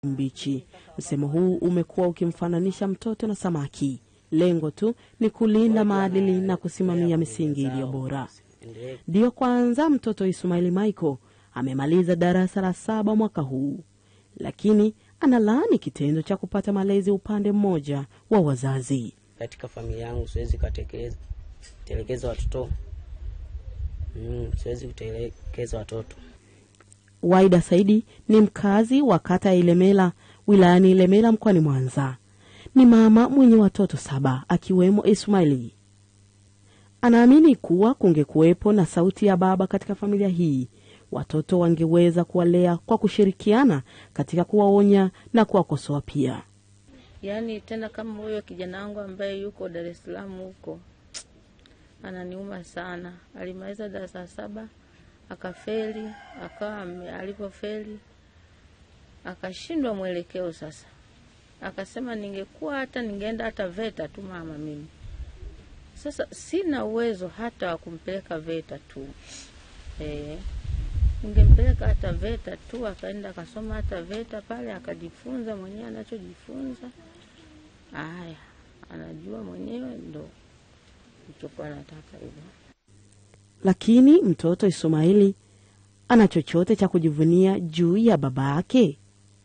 mbichi. Msemo huu umekuwa ukimfananisha mtoto na samaki. Lengo tu ni kulinda maadili na kusimamia misingi iliyo bora. Ndiyo kwanza mtoto Ismaili Michael amemaliza darasa la saba mwaka huu, lakini analaani kitendo cha kupata malezi upande mmoja wa wazazi. Katika familia yangu siwezi katekeleza telekeza watoto mm, siwezi kutelekeza watoto. Waida Saidi ni mkazi wa kata ya Ilemela wilayani Ilemela mkoani Mwanza. Ni mama mwenye watoto saba akiwemo Ismaili. Anaamini kuwa kungekuwepo na sauti ya baba katika familia hii, watoto wangeweza kuwalea kwa kushirikiana katika kuwaonya na kuwakosoa pia. Yaani tena kama huyo kijana wangu ambaye yuko Dar es Salaam huko, ananiuma sana. Alimaliza darasa saba akafeli, akawa ame- alipofeli akashindwa mwelekeo. Sasa akasema ningekuwa hata ningeenda hata VETA tu mama mimi. Sasa sina uwezo hata wa kumpeleka VETA tu eh, ningempeleka hata VETA tu, akaenda akasoma hata VETA pale akajifunza mwenyewe anachojifunza. Haya, anajua mwenyewe, ndo nilichokuwa nataka hivyo. Lakini mtoto Ismaili ana chochote cha kujivunia juu ya baba yake?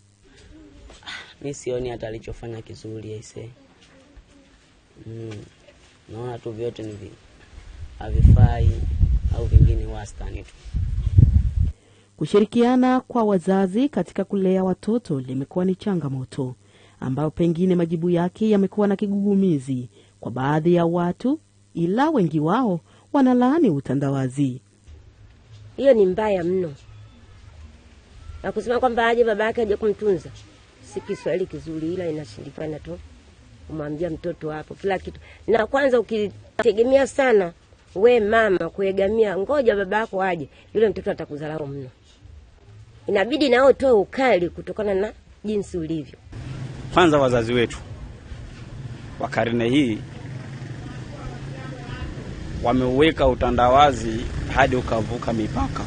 Mi sioni hata alichofanya kizuri aise. Mm, naona tu vyote ni vi- havifai au vingine wastani tu. Kushirikiana kwa wazazi katika kulea watoto limekuwa ni changamoto ambayo pengine majibu yake yamekuwa na kigugumizi kwa baadhi ya watu, ila wengi wao wanalaani utandawazi. hiyo ni mbaya mno, na kusema kwamba aje baba yake aje kumtunza, si Kiswahili kizuri, ila inashindikana tu kumwambia mtoto hapo kila kitu. Na kwanza ukitegemea sana we mama kuegamia, ngoja baba yako aje, yule mtoto atakudharau mno. Inabidi nao utoe ukali kutokana na jinsi ulivyo. Kwanza wazazi wetu wa karne hii wameuweka utandawazi hadi ukavuka mipaka.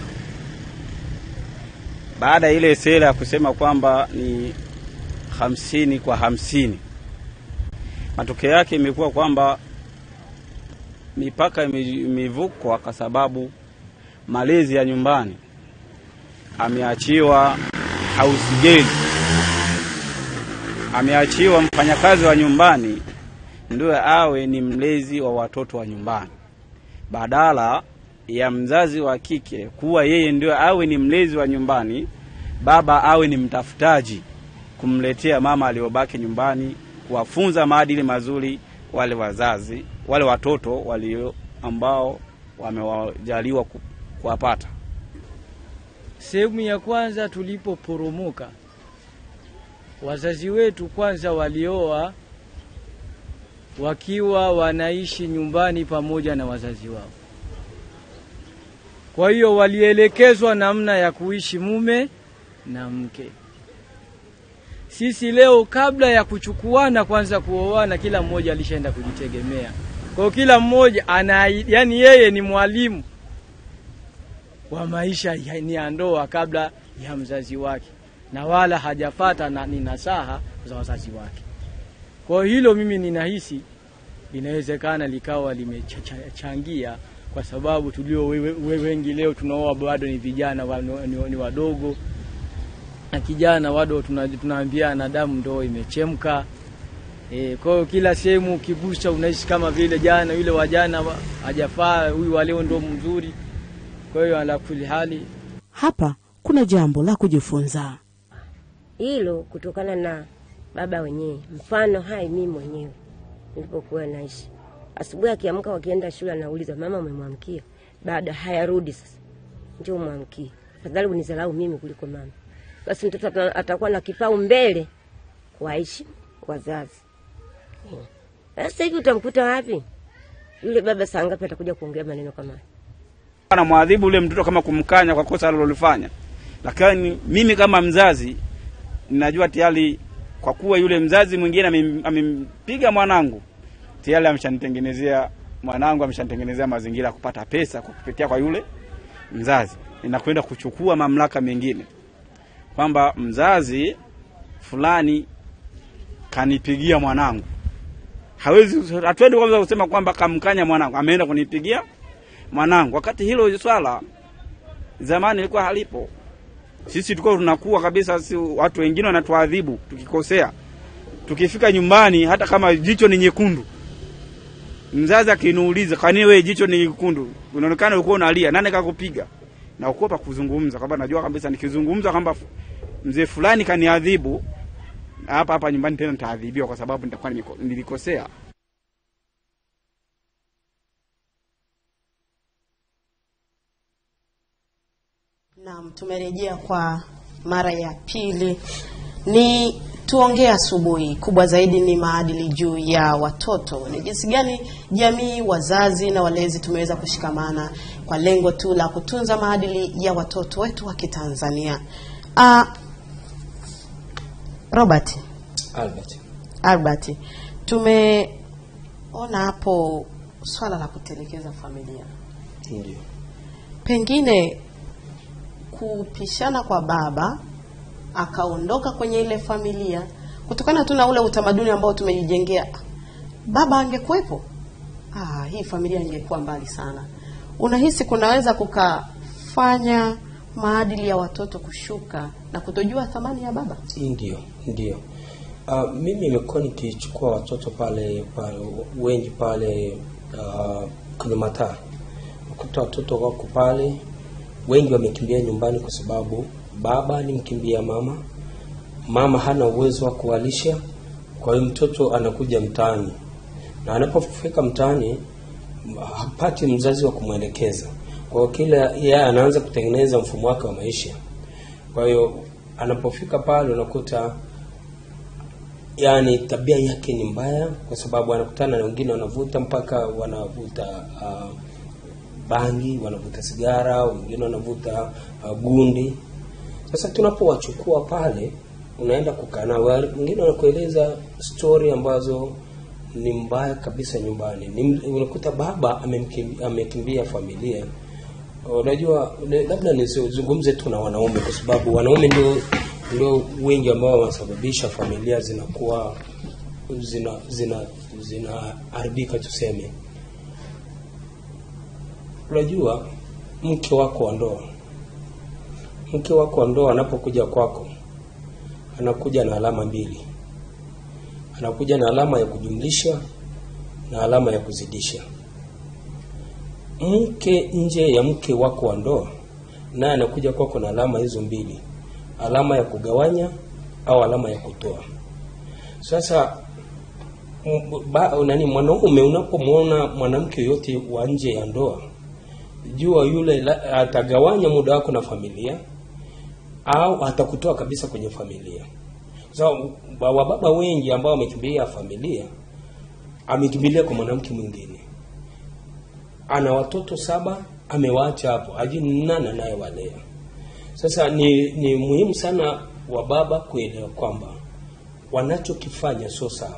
Baada ya ile sera ya kusema kwamba ni hamsini kwa hamsini, matokeo yake imekuwa kwamba mipaka ime- imevukwa kwa sababu malezi ya nyumbani ameachiwa house girl ameachiwa mfanyakazi wa nyumbani ndio awe ni mlezi wa watoto wa nyumbani, badala ya mzazi wa kike kuwa yeye ndio awe ni mlezi wa nyumbani, baba awe ni mtafutaji kumletea mama aliyobaki nyumbani, kuwafunza maadili mazuri wale wazazi wale watoto walio ambao wamewajaliwa ku- kuwapata. Sehemu ya kwanza tulipoporomoka, wazazi wetu kwanza walioa wakiwa wanaishi nyumbani pamoja na wazazi wao. Kwa hiyo walielekezwa namna ya kuishi mume na mke. Sisi leo kabla ya kuchukuana kwanza kuoana, kila mmoja alishaenda kujitegemea. Kwa hiyo kila mmoja ana, yani yeye ni mwalimu wa maisha ya- ni ya ndoa kabla ya mzazi wake, na wala hajafata na ni nasaha za wazazi wake. Kwa hilo mimi ninahisi linawezekana likawa limechangia, kwa sababu tulio we- we- wengi leo tunaoa bado ni vijana wa- ni, ni wadogo, na kijana bado tuna- tunaambiana damu ndo imechemka. E, kwa hiyo kila sehemu ukigusa unaishi kama vile jana yule wa jana wa- hajafaa, huyu wa leo ndo mzuri. Kwa hiyo ala kuli hali Hapa kuna jambo la kujifunza. hilo kutokana na baba wenyewe. Mfano hai mimi mwenyewe nilipokuwa naishi, asubuhi akiamka, wakienda shule, anauliza mama, umemwamkia? Baada hayarudi sasa, njoo umwamkie. Afadhali unizalau mimi kuliko mama. Basi mtoto ata- atakuwa na kipau mbele kuwaishi wazazi. Hmm. Sasa hivi utamkuta wapi yule baba? Saa ngapi atakuja kuongea maneno kama hayo? anamwadhibu yule mtoto kama kumkanya kwa kosa alilolifanya, lakini mimi kama mzazi ninajua tayari, kwa kuwa yule mzazi mwingine amem- amempiga mwanangu, tayari ameshanitengenezea mwanangu, ameshanitengenezea mazingira ya kupata pesa kwa kupitia kwa yule mzazi. Ninakwenda kuchukua mamlaka mengine kwamba mzazi fulani kanipigia mwanangu. Hawezi, hatuendi kwanza kusema kwamba kamkanya mwanangu, ameenda kunipigia mwanangu, wakati hilo swala zamani ilikuwa halipo. Sisi tulikuwa tunakuwa kabisa, si watu wengine wanatuadhibu tukikosea, tukifika nyumbani, hata kama jicho ni nyekundu, mzazi akiniuliza kwani wewe jicho ni nyekundu, unaonekana ulikuwa unalia, nani kakupiga? Naogopa kuzungumza, kwamba najua kabisa nikizungumza kwamba mzee fulani kaniadhibu hapa hapa nyumbani, tena nitaadhibiwa kwa sababu nitakuwa nimeko- nilikosea. Naam, tumerejea kwa mara ya pili. Ni tuongee asubuhi, kubwa zaidi ni maadili juu ya watoto. Ni jinsi gani jamii, wazazi na walezi tumeweza kushikamana kwa lengo tu la kutunza maadili ya watoto wetu wa Kitanzania. Ah, Robert, Albert. Albert, tumeona hapo swala la kutelekeza familia Ndio. pengine kupishana kwa baba akaondoka kwenye ile familia kutokana tu na ule utamaduni ambao tumejijengea. Baba angekuwepo, ah, hii familia ingekuwa mbali sana. Unahisi kunaweza kukafanya maadili ya watoto kushuka na kutojua thamani ya baba? Ndio, ndio. Uh, mimi nimekuwa nikichukua watoto pale, pale wengi pale uh, kwenye mataa, ukuta watoto wako pale, wengi wamekimbia nyumbani kwa sababu baba alimkimbia mama, mama hana uwezo wa kuwalisha, kwa hiyo mtoto anakuja mtaani, na anapofika mtaani hapati mzazi wa kumwelekeza. Kwa hiyo kila yeye anaanza kutengeneza mfumo wake wa maisha. Kwa hiyo anapofika pale unakuta yani tabia yake ni mbaya, kwa sababu anakutana na wengine wanavuta mpaka wanavuta uh, bangi, wanavuta sigara, wengine wanavuta uh, gundi. Sasa tunapowachukua pale, unaenda kukaa nao, wengine wanakueleza stori ambazo ni mbaya kabisa nyumbani. Ni, unakuta baba amemkimbia, amekimbia familia. Unajua, ne- labda nizungumze tu na wanaume, kwa sababu wanaume ndio ndio wengi ambao wanasababisha familia zinakuwa zina zina zinaharibika tuseme. Unajua, mke wako wa ndoa, mke wako wa ndoa anapokuja kwako, anakuja na alama mbili, anakuja na alama ya kujumlisha na alama ya kuzidisha. Mke nje ya mke wako wa ndoa, naye anakuja kwako na alama hizo mbili, alama ya kugawanya au alama ya kutoa. Sasa m- ba, nani mwanaume unapomwona mwanamke yote wa nje ya ndoa, jua yule la, atagawanya muda wako na familia au atakutoa kabisa kwenye familia. Sasa so, wababa wengi ambao wamekimbia familia, amekimbilia kwa mwanamke mwingine, ana watoto saba, amewaacha hapo, hajui ni nani anayewalea. Sasa ni, ni muhimu sana wa baba kuelewa kwamba wanachokifanya sio sawa,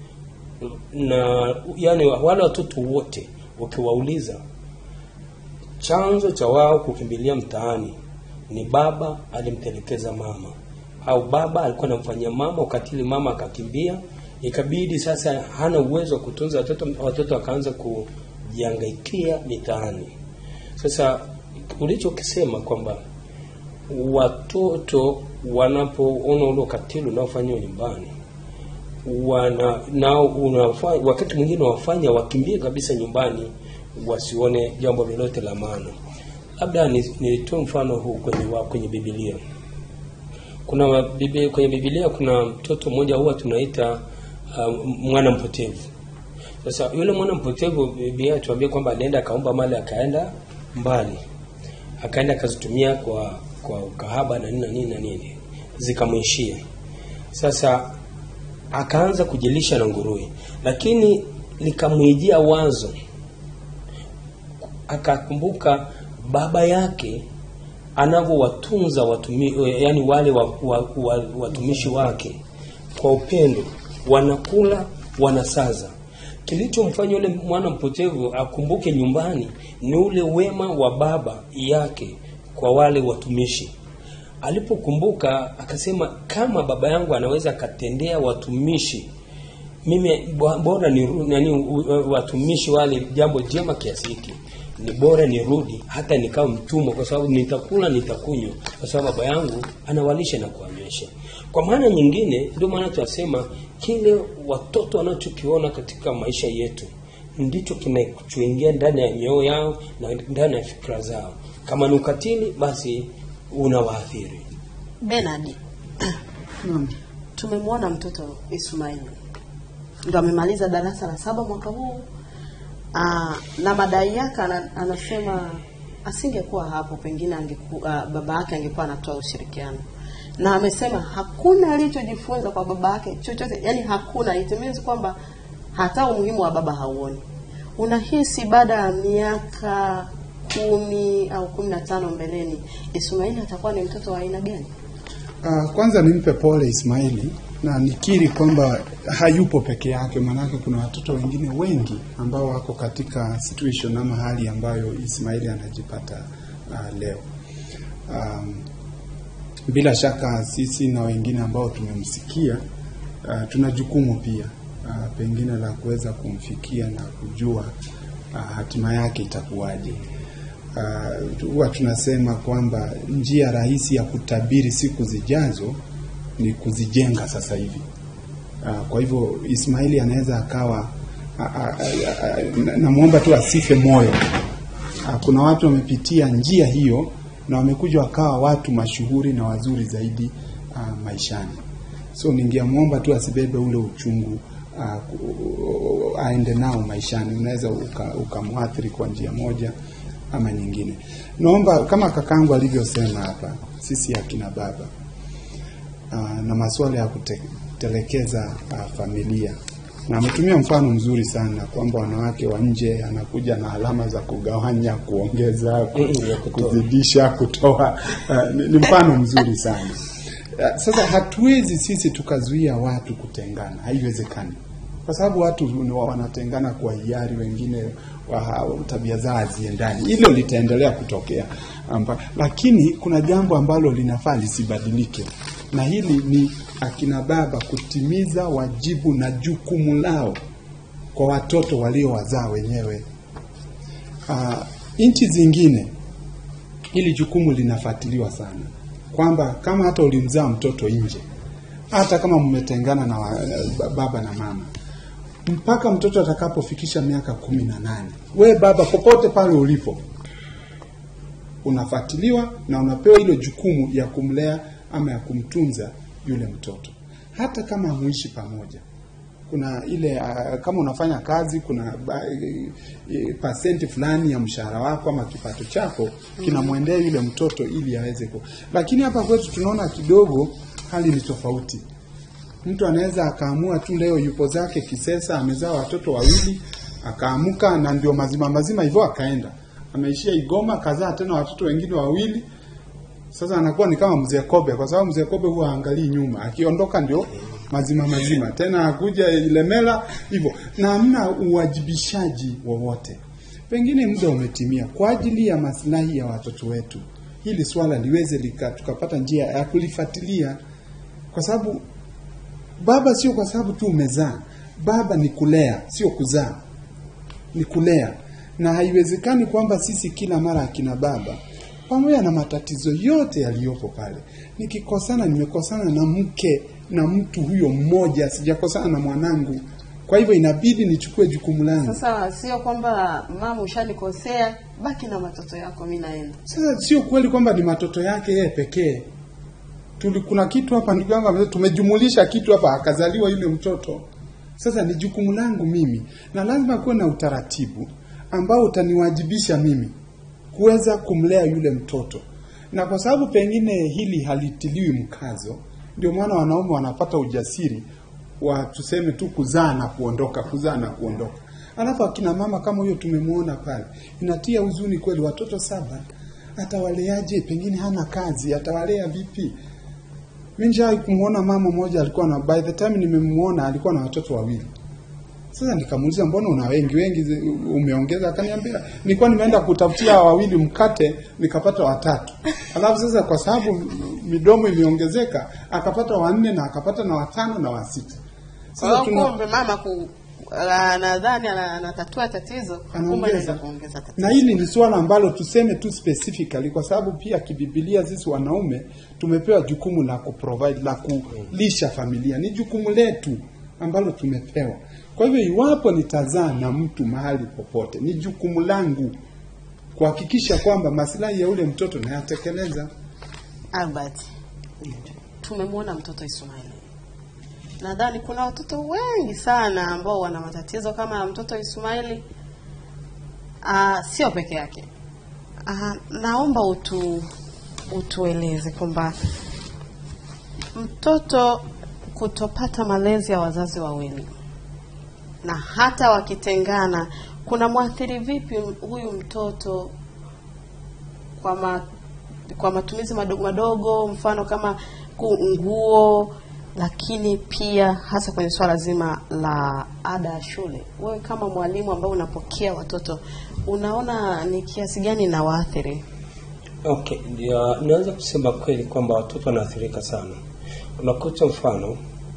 na yani wale watoto wote ukiwauliza, chanzo cha wao kukimbilia mtaani ni baba alimtelekeza mama, au baba alikuwa anamfanyia mama ukatili, mama akakimbia, ikabidi sasa hana uwezo wa kutunza watoto, watoto wakaanza kujihangaikia mitaani. Sasa ulichokisema kwamba watoto wanapoona ule ukatili unaofanywa nyumbani wana nao unafanya, wakati mwingine wafanya wakimbie kabisa nyumbani wasione jambo lolote la maana. Labda ni- nitoe mfano huu kwenye, wa, kwenye Biblia. Kuna wa- bibi, kwenye Biblia kuna mtoto mmoja huwa tunaita uh, mwana mpotevu. Sasa yule mwana mpotevu, Biblia inatuambia kwamba alienda akaomba mali akaenda mbali akaenda akazitumia kwa kwa ukahaba na nini na nini na nini zikamwishia. Sasa akaanza kujilisha na nguruwe, lakini likamwijia wazo, akakumbuka baba yake anavyowatunza watumi, yani wale wa, wa, wa, watumishi wake kwa upendo, wanakula wanasaza. Kilichomfanya yule mwana mpotevu akumbuke nyumbani ni ule wema wa baba yake kwa wale watumishi. alipokumbuka akasema kama baba yangu anaweza akatendea watumishi mimi bo- bora ni nani u- u- watumishi wale jambo jema kiasi hiki ni bora nirudi hata nikawa mtumwa kwa sababu nitakula nitakunywa kwa sababu baba yangu anawalisha na kuwanywesha kwa maana nyingine ndio maana tunasema kile watoto wanachokiona katika maisha yetu ndicho kinachoingia ndani ya mioyo yao na ndani ya fikra zao kama ni ukatili basi unawaathiri Bernard, tumemwona mtoto Ismail ndo amemaliza darasa la saba mwaka huu Aa, na madai yake ana, anasema asingekuwa hapo pengine angeku, aa, baba yake angekuwa anatoa ushirikiano na amesema hakuna alichojifunza kwa baba yake chochote, yani hakuna. It means kwamba hata umuhimu wa baba hauoni. Unahisi baada ya miaka kumi au kumi na tano mbeleni Ismaili atakuwa ni mtoto wa aina gani? Uh, kwanza nimpe pole Ismaili na nikiri kwamba hayupo peke yake, maanake kuna watoto wengine wengi ambao wako katika situation ama hali ambayo Ismaili anajipata uh, leo. Um, bila shaka sisi na wengine ambao tumemsikia uh, tuna jukumu pia uh, pengine la kuweza kumfikia na kujua uh, hatima yake itakuwaje. Uh, huwa tunasema kwamba njia rahisi ya kutabiri siku zijazo ni kuzijenga sasa hivi. Uh, kwa hivyo Ismaili anaweza akawa a- a- a- a- na- namwomba tu asife moyo. Uh, kuna watu wamepitia njia hiyo na wamekuja wakawa watu mashuhuri na wazuri zaidi uh, maishani. So ningeamwomba tu asibebe ule uchungu uh, ku- aende nao maishani. Unaweza uka- ukamwathiri kwa njia moja ama nyingine. Naomba kama kakangu alivyosema hapa, sisi akina baba uh, na masuala ya kutelekeza uh, familia na ametumia mfano mzuri sana kwamba wanawake wa nje anakuja na alama za kugawanya, kuongeza, ku- Mm, ya kutoa. kuzidisha, kutoa. Uh, ni, ni mfano mzuri sana. Uh, Sasa hatuwezi sisi tukazuia watu kutengana, haiwezekani, kwa sababu watu ni wa- wanatengana kwa hiari, wengine wa, tabia zao haziendani. Hilo litaendelea kutokea amba, lakini kuna jambo ambalo linafaa lisibadilike, na hili ni akina baba kutimiza wajibu na jukumu lao kwa watoto waliowazaa wenyewe. Uh, nchi zingine hili jukumu linafuatiliwa sana, kwamba kama hata ulimzaa mtoto nje, hata kama mmetengana na wa, baba na mama, mpaka mtoto atakapofikisha miaka kumi na nane, we baba, popote pale ulipo, unafuatiliwa na unapewa hilo jukumu ya kumlea ama ya kumtunza yule mtoto, hata kama hamuishi pamoja kuna ile uh, kama unafanya kazi kuna ba, e, e, pasenti fulani ya mshahara wako ama kipato chako kinamwendea yule mtoto ili aweze ku. Lakini hapa kwetu tunaona kidogo hali ni tofauti. Mtu anaweza akaamua tu leo yupo zake Kisesa, amezaa watoto wawili, akaamuka na ndio mazima mazima hivyo akaenda, ameishia Igoma, kazaa tena watoto wengine wawili. Sasa anakuwa ni kama mzee Kobe, kwa sababu mzee Kobe huwa haangalii nyuma, akiondoka ndio mazima mazima, tena akuja Ilemela hivyo, na hamna uwajibishaji wowote. Pengine muda umetimia kwa ajili ya maslahi ya watoto wetu, hili swala liweze lika, tukapata njia ya kulifuatilia, kwa sababu baba sio kwa sababu tu umezaa. Baba ni kulea, sio kuzaa, ni kulea, na haiwezekani kwamba sisi kila mara akina baba pamoja na matatizo yote yaliyopo pale, nikikosana nimekosana na mke na mtu huyo mmoja, sijakosana na mwanangu. Kwa hivyo inabidi nichukue jukumu langu. Sasa sio kwamba mama ushanikosea, baki na watoto yako, mi naenda. Sasa sio kweli kwamba ni matoto yake yeye pekee. Tuli, kuna kitu hapa ndugu yangu amesema, tumejumulisha kitu hapa, akazaliwa yule mtoto. Sasa ni jukumu langu mimi, na lazima kuwe na utaratibu ambao utaniwajibisha mimi kuweza kumlea yule mtoto, na kwa sababu pengine hili halitiliwi mkazo, ndio maana wanaume wanapata ujasiri wa tuseme tu kuzaa na kuondoka, kuzaa na kuondoka. Alafu akina mama kama huyo tumemwona pale, inatia huzuni kweli. Watoto saba atawaleaje? Pengine hana kazi, atawalea vipi? Mimi nishawahi kumwona mama mmoja alikuwa na, by the time nimemwona alikuwa na watoto wawili, Sasa nikamuuliza mbona una wengi wengi zi- umeongeza? Akaniambia nilikuwa nimeenda kutafutia wawili mkate nikapata watatu, alafu sasa kwa sababu midomo imeongezeka akapata wanne na akapata na watano na wasita. Sasa Kwa hiyo tuna kumbe mama ku la- nadhani ana- anatatua tatizo, kumbe anaweza kuongeza tatizo. na hili ni suala ambalo tuseme tu specifically, kwa sababu pia kibibilia sisi wanaume tumepewa jukumu la kuprovide la kulisha familia, ni jukumu letu ambalo tumepewa. Kwa hivyo iwapo nitazaa na mtu mahali popote, ni jukumu langu kuhakikisha kwamba maslahi ya ule mtoto nayatekeleza. Albert, tumemwona mtoto Ismaili. Nadhani kuna watoto wengi sana ambao wana matatizo kama ya mtoto Ismaili. Ah, sio peke yake. Ah, naomba utu utueleze kwamba mtoto kutopata malezi ya wazazi wawili na hata wakitengana kuna mwathiri vipi huyu mtoto kwa ma, kwa matumizi madogo madogo, mfano kama ku- nguo, lakini pia hasa kwenye swala zima la ada ya shule. Wewe kama mwalimu ambaye unapokea watoto, unaona ni kiasi gani na waathiri? Okay, ndio naweza kusema kweli kwamba watoto wanaathirika sana. Unakuta mfano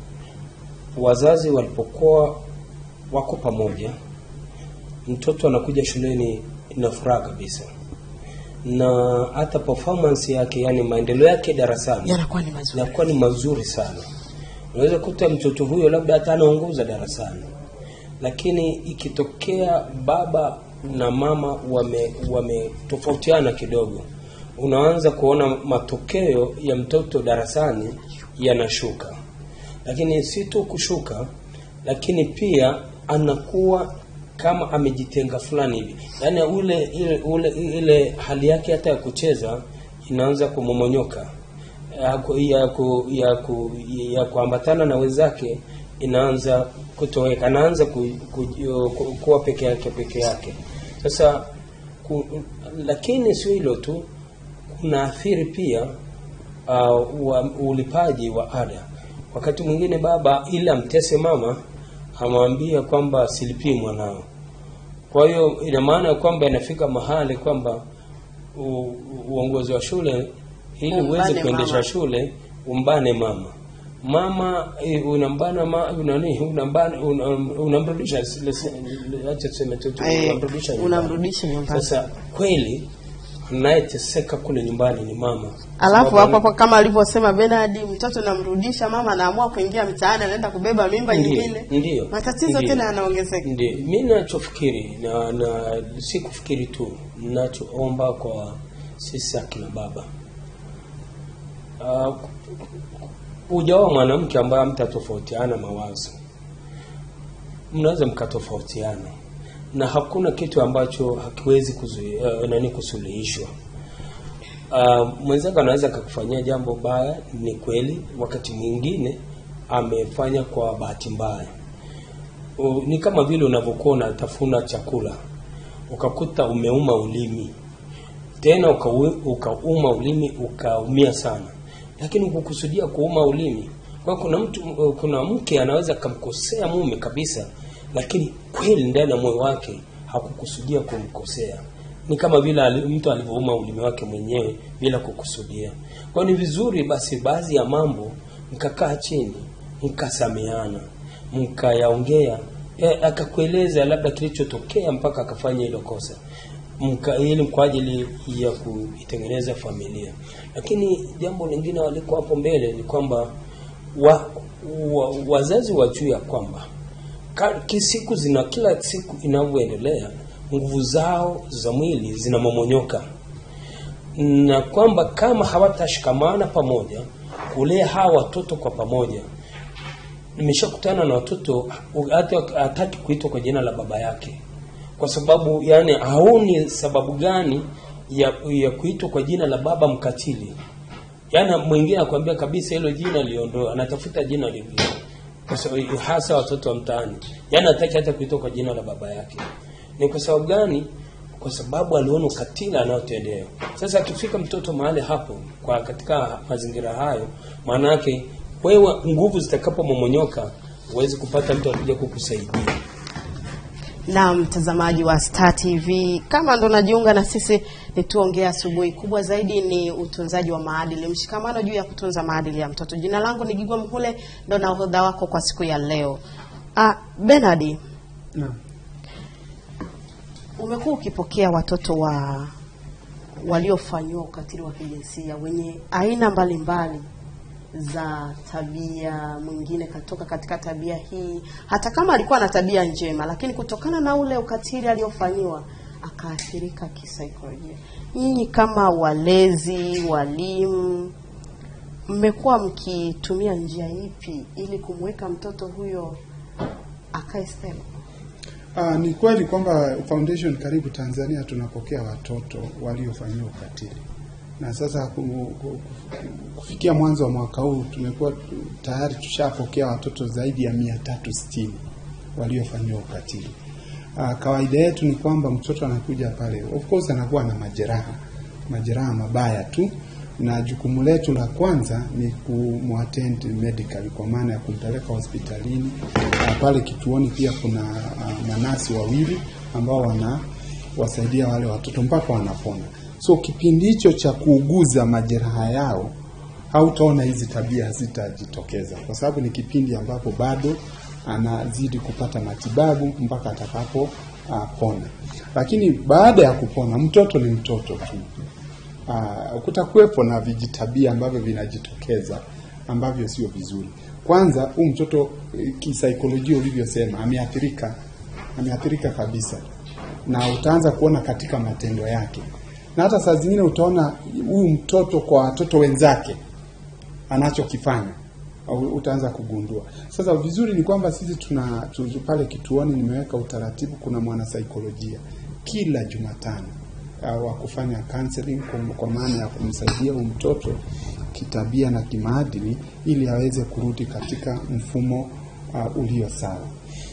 wazazi walipokuwa wako pamoja, mtoto anakuja shuleni na furaha kabisa, na hata performance yake, yani maendeleo yake darasani Yanakuwa ni mazuri. yanakuwa ni mazuri sana. Unaweza kuta mtoto huyo labda hata anaongoza darasani, lakini ikitokea baba na mama wame wametofautiana kidogo, unaanza kuona matokeo ya mtoto darasani yanashuka. Lakini si tu kushuka, lakini pia anakuwa kama amejitenga fulani hivi, yaani ule ile ule ile hali yake hata ya kucheza inaanza kumomonyoka ya, ku, ya, ku, ya, ku, ya kuambatana na wenzake inaanza kutoweka, anaanza ku, ku, ku, kuwa peke yake peke yake. Sasa ku, lakini sio hilo tu, kuna athiri pia uh, wa, ulipaji wa ada. Wakati mwingine baba ili amtese mama amwambia kwamba silipii mwanao. Kwa hiyo ina maana ya kwamba inafika mahali kwamba u- uongozi wa shule ili Umbane uweze kuendesha mama. shule umbane mama mama eh, unambana ma, nani unambana una- unamrudisha lese- acha tuseme tu tu, Eh, unamrudisha nyumbani. unamrudisha nyumbani. Sasa kweli anayeteseka kule nyumbani ni mama Alafu Sababu hapo hapo kama alivyosema Bernard, mtoto namrudisha, mama anaamua kuingia mtaani, anaenda kubeba mimba Ndiyo, nyingine, ndiyo, matatizo ndiyo. tena yanaongezeka. Ndio, mi nachofikiri na, na si kufikiri tu, nachoomba kwa sisi akina baba uh, ujaoa mwanamke ambaye mtatofautiana mawazo, mnaweza mkatofautiana na hakuna kitu ambacho hakiwezi kuzui, uh, nani kusuluhishwa. Uh, mwenzako anaweza akakufanyia jambo baya, ni kweli, wakati mwingine amefanya kwa bahati mbaya U- ni kama vile unavyokuwa unatafuna chakula ukakuta umeuma ulimi tena ukaue- ukauma ulimi ukaumia sana lakini ukukusudia kuuma ulimi kwa hiyo kuna mtu kuna mke anaweza akamkosea mume kabisa lakini kweli ndani ya moyo wake hakukusudia kumkosea ni kama vile ali- mtu alivyouma ulimi wake mwenyewe bila kukusudia kwa hiyo ni vizuri basi baadhi ya mambo mkakaa chini mkasameana mkayaongea eh, akakueleza labda kilichotokea mpaka akafanya hilo kosa mka, ili kwa ajili ya kuitengeneza familia. Lakini jambo lingine waliko hapo mbele ni kwamba wa, wa, wazazi wajue ya kwamba ka- kisiku zina kila siku inavyoendelea nguvu zao za mwili zinamomonyoka na kwamba kama hawatashikamana pamoja kulea hawa watoto kwa pamoja nimeshakutana na watoto hata hataki kuitwa kwa jina la baba yake kwa sababu yani haoni sababu gani ya, ya kuitwa kwa jina la baba mkatili yaani mwingine akwambia kabisa hilo jina liondoa anatafuta jina lingine kwa sababu hasa watoto wa mtaani yaani hataki hata kuitwa kwa jina la baba yake ni kwa sababu gani kwa sababu aliona ukatili anayotendewa sasa akifika mtoto mahali hapo kwa katika mazingira hayo maana yake wewe nguvu zitakapomomonyoka huwezi kupata mtu akuja kukusaidia na mtazamaji wa Star TV, kama ndo najiunga na sisi, ni tuongee asubuhi. Kubwa zaidi ni utunzaji wa maadili, mshikamano juu ya kutunza maadili ya mtoto. Jina langu ni Gigwa Mhule, ndo nahodha wako kwa siku ya leo. Ah, Bernard, Naam. umekuwa ukipokea watoto wa waliofanyiwa ukatili wa kijinsia wenye aina mbalimbali za tabia. Mwingine katoka katika tabia hii, hata kama alikuwa na tabia njema, lakini kutokana na ule ukatili aliofanyiwa akaathirika kisaikolojia. Nyinyi kama walezi, walimu, mmekuwa mkitumia njia ipi ili kumweka mtoto huyo akae stable? Ah, ni kweli kwamba Foundation Karibu Tanzania tunapokea watoto waliofanyiwa ukatili, na sasa ku- ku- kufikia mwanzo wa mwaka huu tumekuwa tu- tayari tushapokea watoto zaidi ya mia tatu sitini waliofanyiwa ukatili. Ah, kawaida yetu ni kwamba mtoto anakuja pale, of course anakuwa na majeraha, majeraha mabaya tu, na jukumu letu la kwanza ni kumwattend medical, kwa maana ya kumpeleka hospitalini. Ah, pale kituoni pia kuna ah, manasi wawili ambao wanawasaidia wale watoto mpaka wanapona. So kipindi hicho cha kuuguza majeraha yao hautaona hizi tabia hazitajitokeza, kwa sababu ni kipindi ambapo bado anazidi kupata matibabu mpaka atakapo uh, pona. Lakini baada ya kupona, mtoto ni mtoto tu. Uh, kutakuwepo na vijitabia ambavyo vinajitokeza ambavyo sio vizuri. Kwanza, huu mtoto eh, kisaikolojia ulivyosema, ameathirika, ameathirika kabisa, na utaanza kuona katika matendo yake, na hata saa zingine utaona huyu mtoto kwa watoto wenzake anachokifanya au utaanza kugundua. Sasa vizuri ni kwamba sisi tuna tu- pale kituoni, nimeweka utaratibu, kuna mwanasaikolojia kila Jumatano uh, wa kufanya counseling kwa, kwa maana ya kumsaidia huyu mtoto kitabia na kimaadili ili aweze kurudi katika mfumo uh, ulio sawa.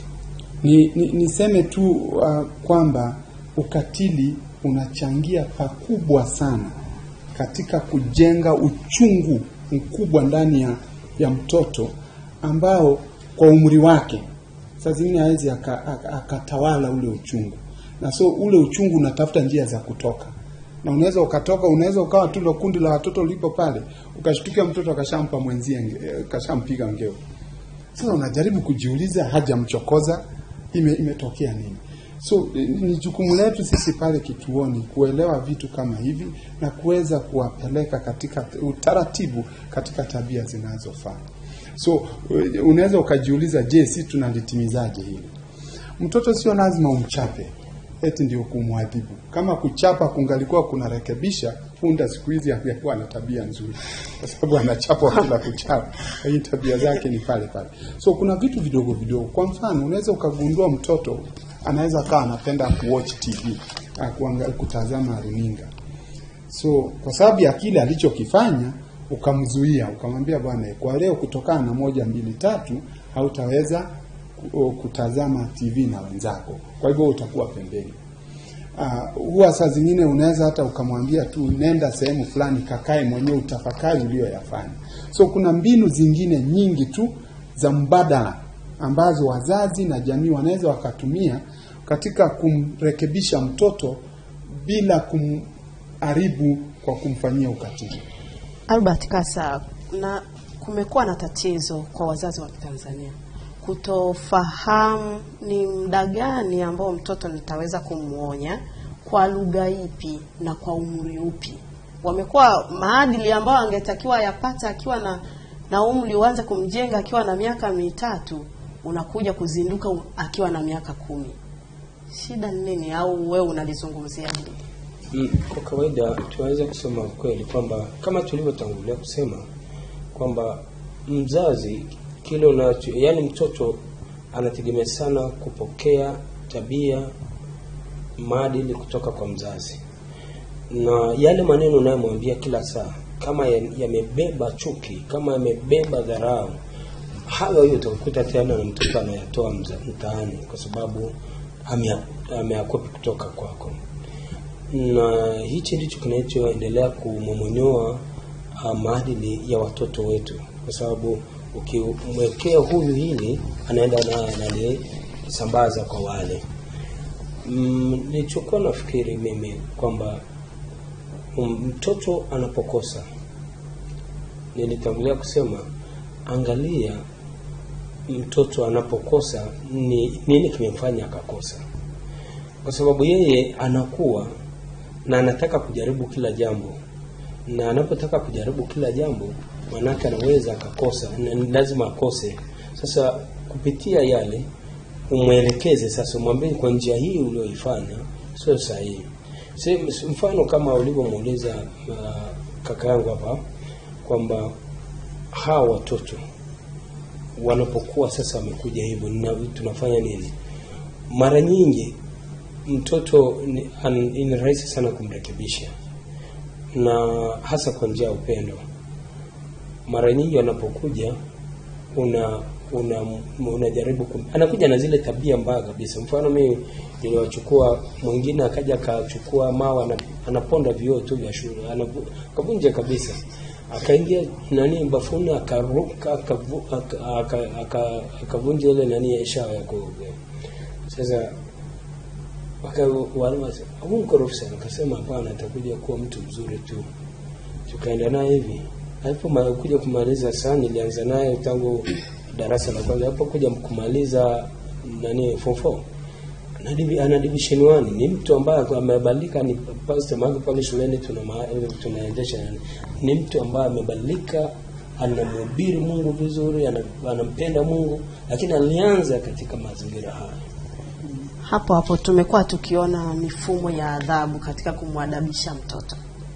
Ni, ni, niseme tu uh, kwamba ukatili unachangia pakubwa sana katika kujenga uchungu mkubwa ndani ya, ya mtoto ambao kwa umri wake saa zingine hawezi aka- aka- akatawala ule uchungu, na so ule uchungu unatafuta njia za kutoka, na unaweza ukatoka, unaweza ukawa tu ndo kundi la watoto lipo pale, ukashtukia mtoto akashampa mwenzie, nge- akashampiga ngeo. Sasa unajaribu kujiuliza, hajamchokoza, ime, imetokea nini? So eh, ni jukumu letu sisi pale kituoni kuelewa vitu kama hivi na kuweza kuwapeleka katika utaratibu katika tabia zinazofaa. So eh, unaweza ukajiuliza, je, si tunalitimizaje hili? Mtoto sio lazima umchape eti ndio kumwadhibu. Kama kuchapa kungalikuwa kunarekebisha, punda siku hizi angekuwa na tabia nzuri, kwa sababu anachapwa bila kuchapa, lakini tabia zake ni pale pale. So kuna vitu vidogo vidogo. Kwa mfano, unaweza ukagundua mtoto anaweza kawa anapenda kuwatch TV, ah, kuangalia, kutazama runinga so kwa sababu ya kile alichokifanya ukamzuia, ukamwambia bwana, kwa leo kutokana na moja mbili tatu hautaweza ku- kutazama TV na wenzako, kwa hivyo utakuwa pembeni. Uh, huwa saa zingine unaweza hata ukamwambia tu nenda sehemu fulani kakae mwenyewe utafakari uliyoyafanya. So kuna mbinu zingine nyingi tu za mbadala ambazo wazazi na jamii wanaweza wakatumia katika kumrekebisha mtoto bila kumharibu kwa kumfanyia ukatili. Albert Kasa, na kumekuwa na tatizo kwa wazazi wa Tanzania kutofahamu ni muda gani ambao mtoto nitaweza kumwonya kwa lugha ipi na kwa umri upi. Wamekuwa maadili ambayo angetakiwa yapate akiwa na na umri uanze kumjenga akiwa na miaka mitatu, unakuja kuzinduka u- akiwa na miaka kumi. Shida ni nini? Au wewe unalizungumzia hili? Mm, Kwa kawaida tunaweza kusema kweli kwamba kama tulivyotangulia kusema kwamba mzazi kile unacho, yani mtoto anategemea sana kupokea tabia, maadili kutoka kwa mzazi, na yale maneno unayomwambia kila saa kama ya- yamebeba chuki, kama yamebeba dharau, hayo hiyo utakuta tena na mtoto anayatoa mza- mtaani kwa sababu amea- ameakwepi kutoka kwako na hichi ndicho kinachoendelea kumomonyoa uh, maadili ya watoto wetu, kwa sababu ukimwekea huyu hili anaenda naye analisambaza kwa wale. Mm, nilichokuwa nafikiri mimi kwamba um, mtoto anapokosa, nilitangulia kusema, angalia mtoto anapokosa ni nini kimemfanya akakosa, kwa sababu yeye anakuwa na anataka kujaribu kila jambo, na anapotaka kujaribu kila jambo, manake anaweza akakosa, na ni lazima akose. Sasa kupitia yale umwelekeze sasa, umwambie kwa njia hii ulioifanya sio sahihi. Si- Mfano kama ulivyomuuliza uh, kaka yangu hapa kwamba hawa watoto wanapokuwa sasa wamekuja hivyo, na tunafanya nini? Mara nyingi mtoto ni, an, ni rahisi sana kumrekebisha, na hasa kwa njia ya upendo. Mara nyingi wanapokuja una una unajaribu kum... anakuja na zile tabia mbaya kabisa. Mfano mimi niliwachukua, mwingine akaja akachukua mawe ana- anaponda vioo tu vya shule, anavu- akavunja kabisa, akaingia nani bafuni akaruka akavu- aka- aka- aka- akavunja ile nani ya shawa ya kuogea. Sasa waka wale wase huu mkorofi sana, akasema hapana, atakuja kuwa mtu mzuri tu. Tukaenda naye hivi, alipokuja kumaliza saa, nilianza naye tangu darasa la kwanza, alipokuja kumaliza nani form four ana divi- ana division 1 ni mtu ambaye amebadilika, ni pastor wangu pale shuleni tuna ma- tunaendesha nani, ni mtu ambaye amebadilika, anamhubiri Mungu vizuri, ana- anampenda Mungu, lakini alianza katika mazingira haya. hapo hapo tumekuwa tukiona mifumo ya adhabu katika kumwadabisha mtoto.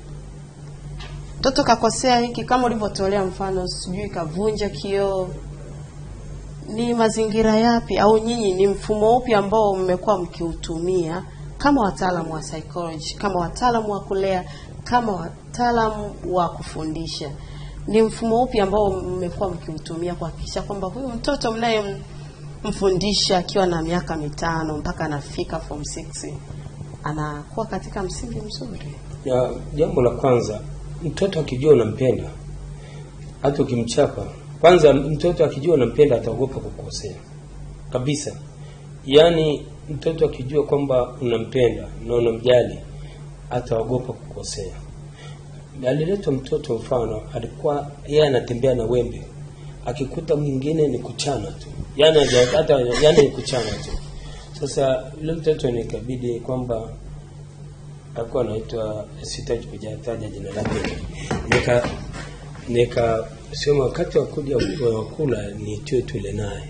Mtoto kakosea hiki, kama ulivyotolea mfano, sijui kavunja kioo, ni mazingira yapi au nyinyi ni mfumo upi ambao mmekuwa mkiutumia kama wataalamu wa psychology, kama wataalamu wa kulea, kama wataalamu wa kufundisha? Ni mfumo upi ambao mmekuwa mkiutumia kuhakikisha kwamba huyu mtoto mnayemfundisha akiwa na miaka mitano mpaka anafika form 6 anakuwa katika msingi mzuri? Ya, jambo la kwanza, mtoto akijua unampenda, hata ukimchapa, kwanza mtoto akijua unampenda ataogopa kukosea kabisa. Yaani mtoto akijua kwamba unampenda na unamjali ataogopa kukosea. Aliletwa mtoto mfano, alikuwa yeye anatembea na wembe, akikuta mwingine ni kuchana tu, yaani haja- hata yaani ni kuchana tu. Sasa yule mtoto nikabidi kwamba alikuwa anaitwa sitaji kujataja jina lake, nika nika sema wakati wa kuja wa kula niitiwe tule naye.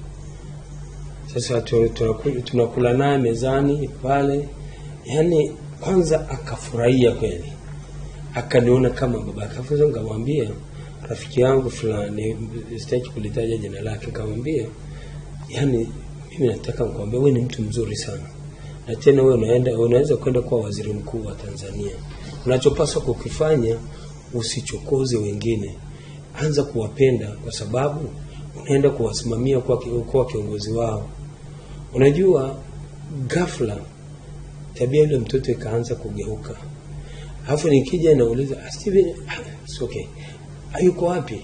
Sasa tu- tunakula tunakula naye mezani pale, yani kwanza akafurahia kweli, akaniona kama baba yake. Sasa nikamwambia rafiki yangu fulani, sitaki kulitaja jina lake, nikamwambia yani, mimi nataka nikwambia wewe ni mtu mzuri sana na tena wewe unaenda unaweza kwenda kuwa waziri mkuu wa Tanzania. Unachopaswa kukifanya usichokoze wengine, anza kuwapenda kwa sababu unaenda kuwasimamia kwa, kwa kiongozi wao. Unajua, ghafla tabia yule mtoto ikaanza kugeuka, alafu nikija nauliza "Ah, Steven, ah, it's okay, hayuko wapi?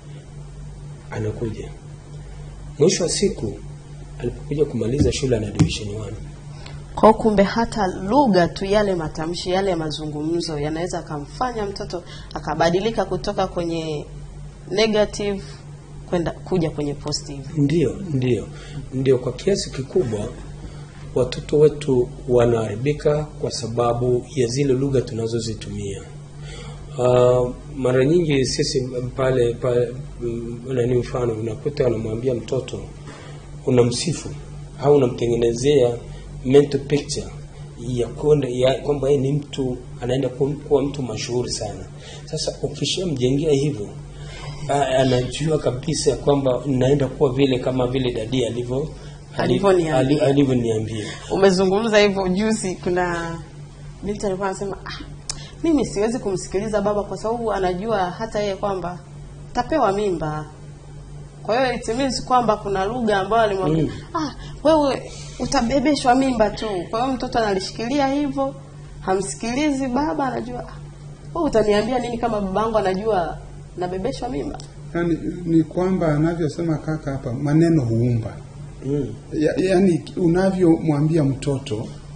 Anakuja mwisho wa siku, alipokuja kumaliza shule ana division 1 Kwa hiyo kumbe hata lugha tu, yale matamshi, yale mazungumzo yanaweza akamfanya mtoto akabadilika kutoka kwenye negative kwenda kuja kwenye positive. Ndio, ndio, ndio. Kwa kiasi kikubwa watoto wetu wanaharibika kwa sababu ya zile lugha tunazozitumia. Uh, mara nyingi sisi pale pale, mm, nani, mfano unakuta unamwambia mtoto unamsifu au unamtengenezea mental picture ya kwenda ya kwamba yeye ni mtu anaenda kuwa kuwa mtu mashuhuri sana. Sasa ukishamjengea hivyo a- anajua kabisa kwamba naenda kuwa vile kama vile dadi alivyo Alivyoniambia. ali- alivyoniambia. Umezungumza hivyo juzi, kuna binti alikuwa anasema ah, mimi siwezi kumsikiliza baba kwa sababu anajua hata yeye kwamba tapewa mimba. Kwa hiyo it means kwamba kuna lugha ambayo alimwambia Mm. ah, wewe utabebeshwa mimba tu. Kwa hiyo mtoto analishikilia hivyo, hamsikilizi baba, anajua ah, wewe utaniambia nini kama babangu anajua nabebeshwa mimba? Yani, ni kwamba anavyosema kaka hapa, maneno huumba Mm. ya, yani unavyomwambia mtoto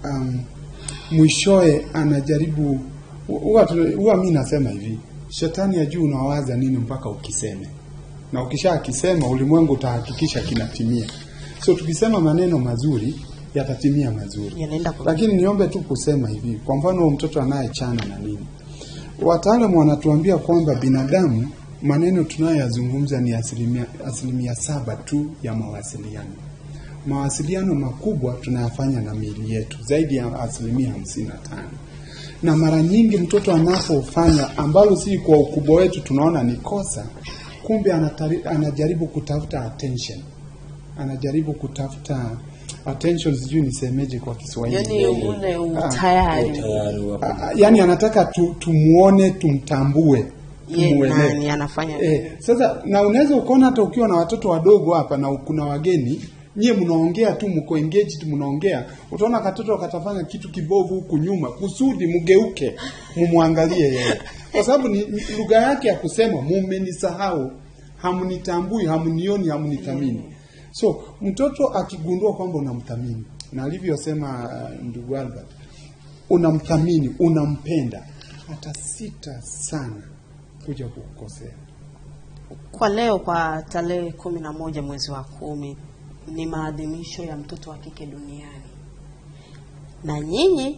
um, mwishoe anajaribu huwa tu- huwa mi nasema hivi shetani ya juu unawaza nini mpaka ukiseme na ukisha akisema ulimwengu utahakikisha kinatimia so tukisema maneno mazuri yatatimia mazuri Yanaenda kwa lakini niombe tu kusema hivi kwa mfano huyo mtoto anayechana na nini wataalamu wanatuambia kwamba binadamu maneno tunayoyazungumza ni asilimia, asilimia saba tu ya mawasiliano mawasiliano makubwa tunayafanya na miili yetu zaidi ya asilimia hamsini na tano na mara nyingi mtoto anapofanya ambalo si kwa ukubwa wetu tunaona ni kosa kumbe anatari, anajaribu kutafuta attention anajaribu kutafuta attention sijui nisemeje kwa kiswahili yani ule utayari tayari wa Ah, yani anataka tu, tumuone tumtambue ye tumuelewe. nani anafanya Eh, sasa na unaweza ukaona hata ukiwa na watoto wadogo hapa na kuna wageni nyie mnaongea tu mko engaged mnaongea utaona katoto katafanya kitu kibovu huku nyuma kusudi mgeuke mumwangalie yeye kwa sababu ni ni lugha yake ya kusema mumenisahau hamnitambui hamnioni hamnithamini so mtoto akigundua kwamba unamthamini na alivyosema uh, ndugu Albert unamthamini unampenda atasita sana kuja kukukosea kwa leo kwa tarehe kumi na moja mwezi wa kumi ni maadhimisho ya mtoto wa kike duniani na nyinyi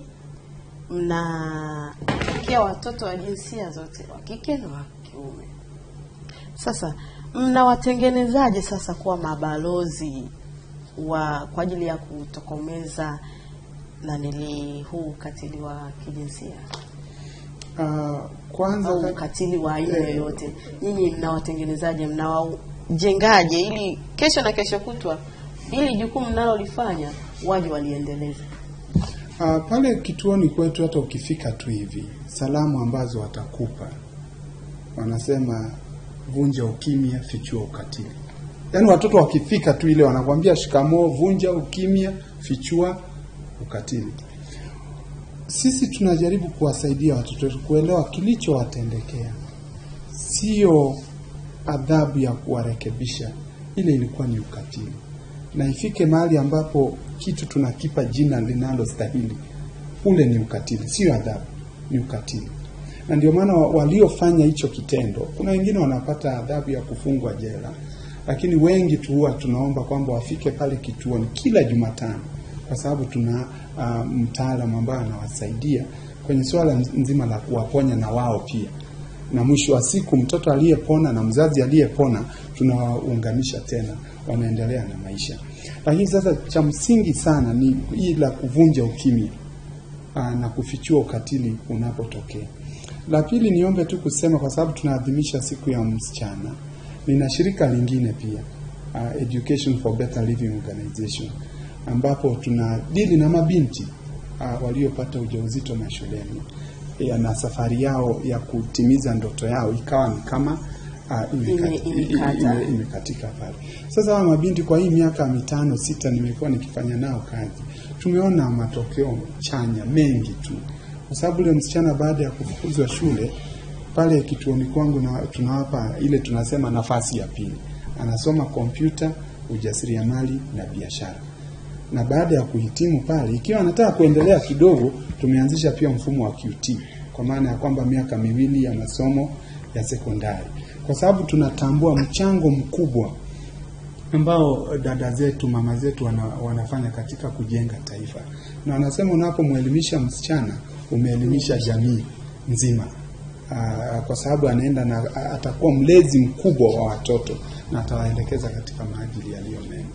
mnapokea watoto wa jinsia zote wa kike na wa kiume sasa mnawatengenezaje sasa kuwa mabalozi wa kwa ajili ya kutokomeza nanili huu ukatili wa kijinsia uh, kwanza au ka- ukatili wa aina Eh. yoyote nyinyi mnawatengenezaje mnawajengaje ili kesho na kesho kutwa ili jukumu mnalolifanya waje waliendeleze Uh, pale kituoni kwetu hata ukifika tu hivi salamu ambazo watakupa wanasema vunja ukimya fichua ukatili yaani watoto wakifika tu ile wanakwambia shikamoo vunja ukimya fichua ukatili sisi tunajaribu kuwasaidia watoto wetu kuelewa kilichowatendekea sio adhabu ya kuwarekebisha ile ilikuwa ni ukatili na ifike mahali ambapo kitu tunakipa jina linalostahili ule ni ukatili sio adhabu ni ukatili na ndio maana wa- waliofanya hicho kitendo kuna wengine wanapata adhabu ya kufungwa jela lakini wengi tu huwa tunaomba kwamba wafike pale kituoni kila jumatano kwa sababu tuna uh, mtaalamu ambaye anawasaidia kwenye suala nzima la kuwaponya na wao pia na mwisho wa siku mtoto aliyepona na mzazi aliyepona tunawaunganisha tena wanaendelea na maisha lakini sasa cha msingi sana ni hii la kuvunja ukimya aa, na kufichua ukatili unapotokea la pili niombe tu kusema kwa sababu tunaadhimisha siku ya msichana nina shirika lingine pia uh, education for better living organization ambapo tuna dili na mabinti uh, waliopata ujauzito mashuleni ya, na safari yao ya kutimiza ndoto yao ikawa ni kama uh, imekati- Ime- imekata. ime- imekatika pale. Sasa hawa mabinti kwa hii miaka mitano sita nimekuwa nikifanya nao kazi, tumeona matokeo chanya mengi tu, kwa sababu yule msichana baada ya kufukuzwa shule pale kituoni kwangu na tunawapa ile tunasema nafasi ya pili, anasoma kompyuta, ujasiriamali na biashara na baada ya kuhitimu pale, ikiwa anataka kuendelea kidogo, tumeanzisha pia mfumo wa QT kwa maana ya kwamba miaka miwili ya masomo ya sekondari, kwa sababu tunatambua mchango mkubwa ambao dada zetu mama zetu wana, wanafanya katika kujenga taifa, na wanasema unapomwelimisha msichana umeelimisha jamii nzima. Aa, kwa sababu anaenda na atakuwa mlezi mkubwa wa watoto na atawaelekeza katika maadili yaliyo mema.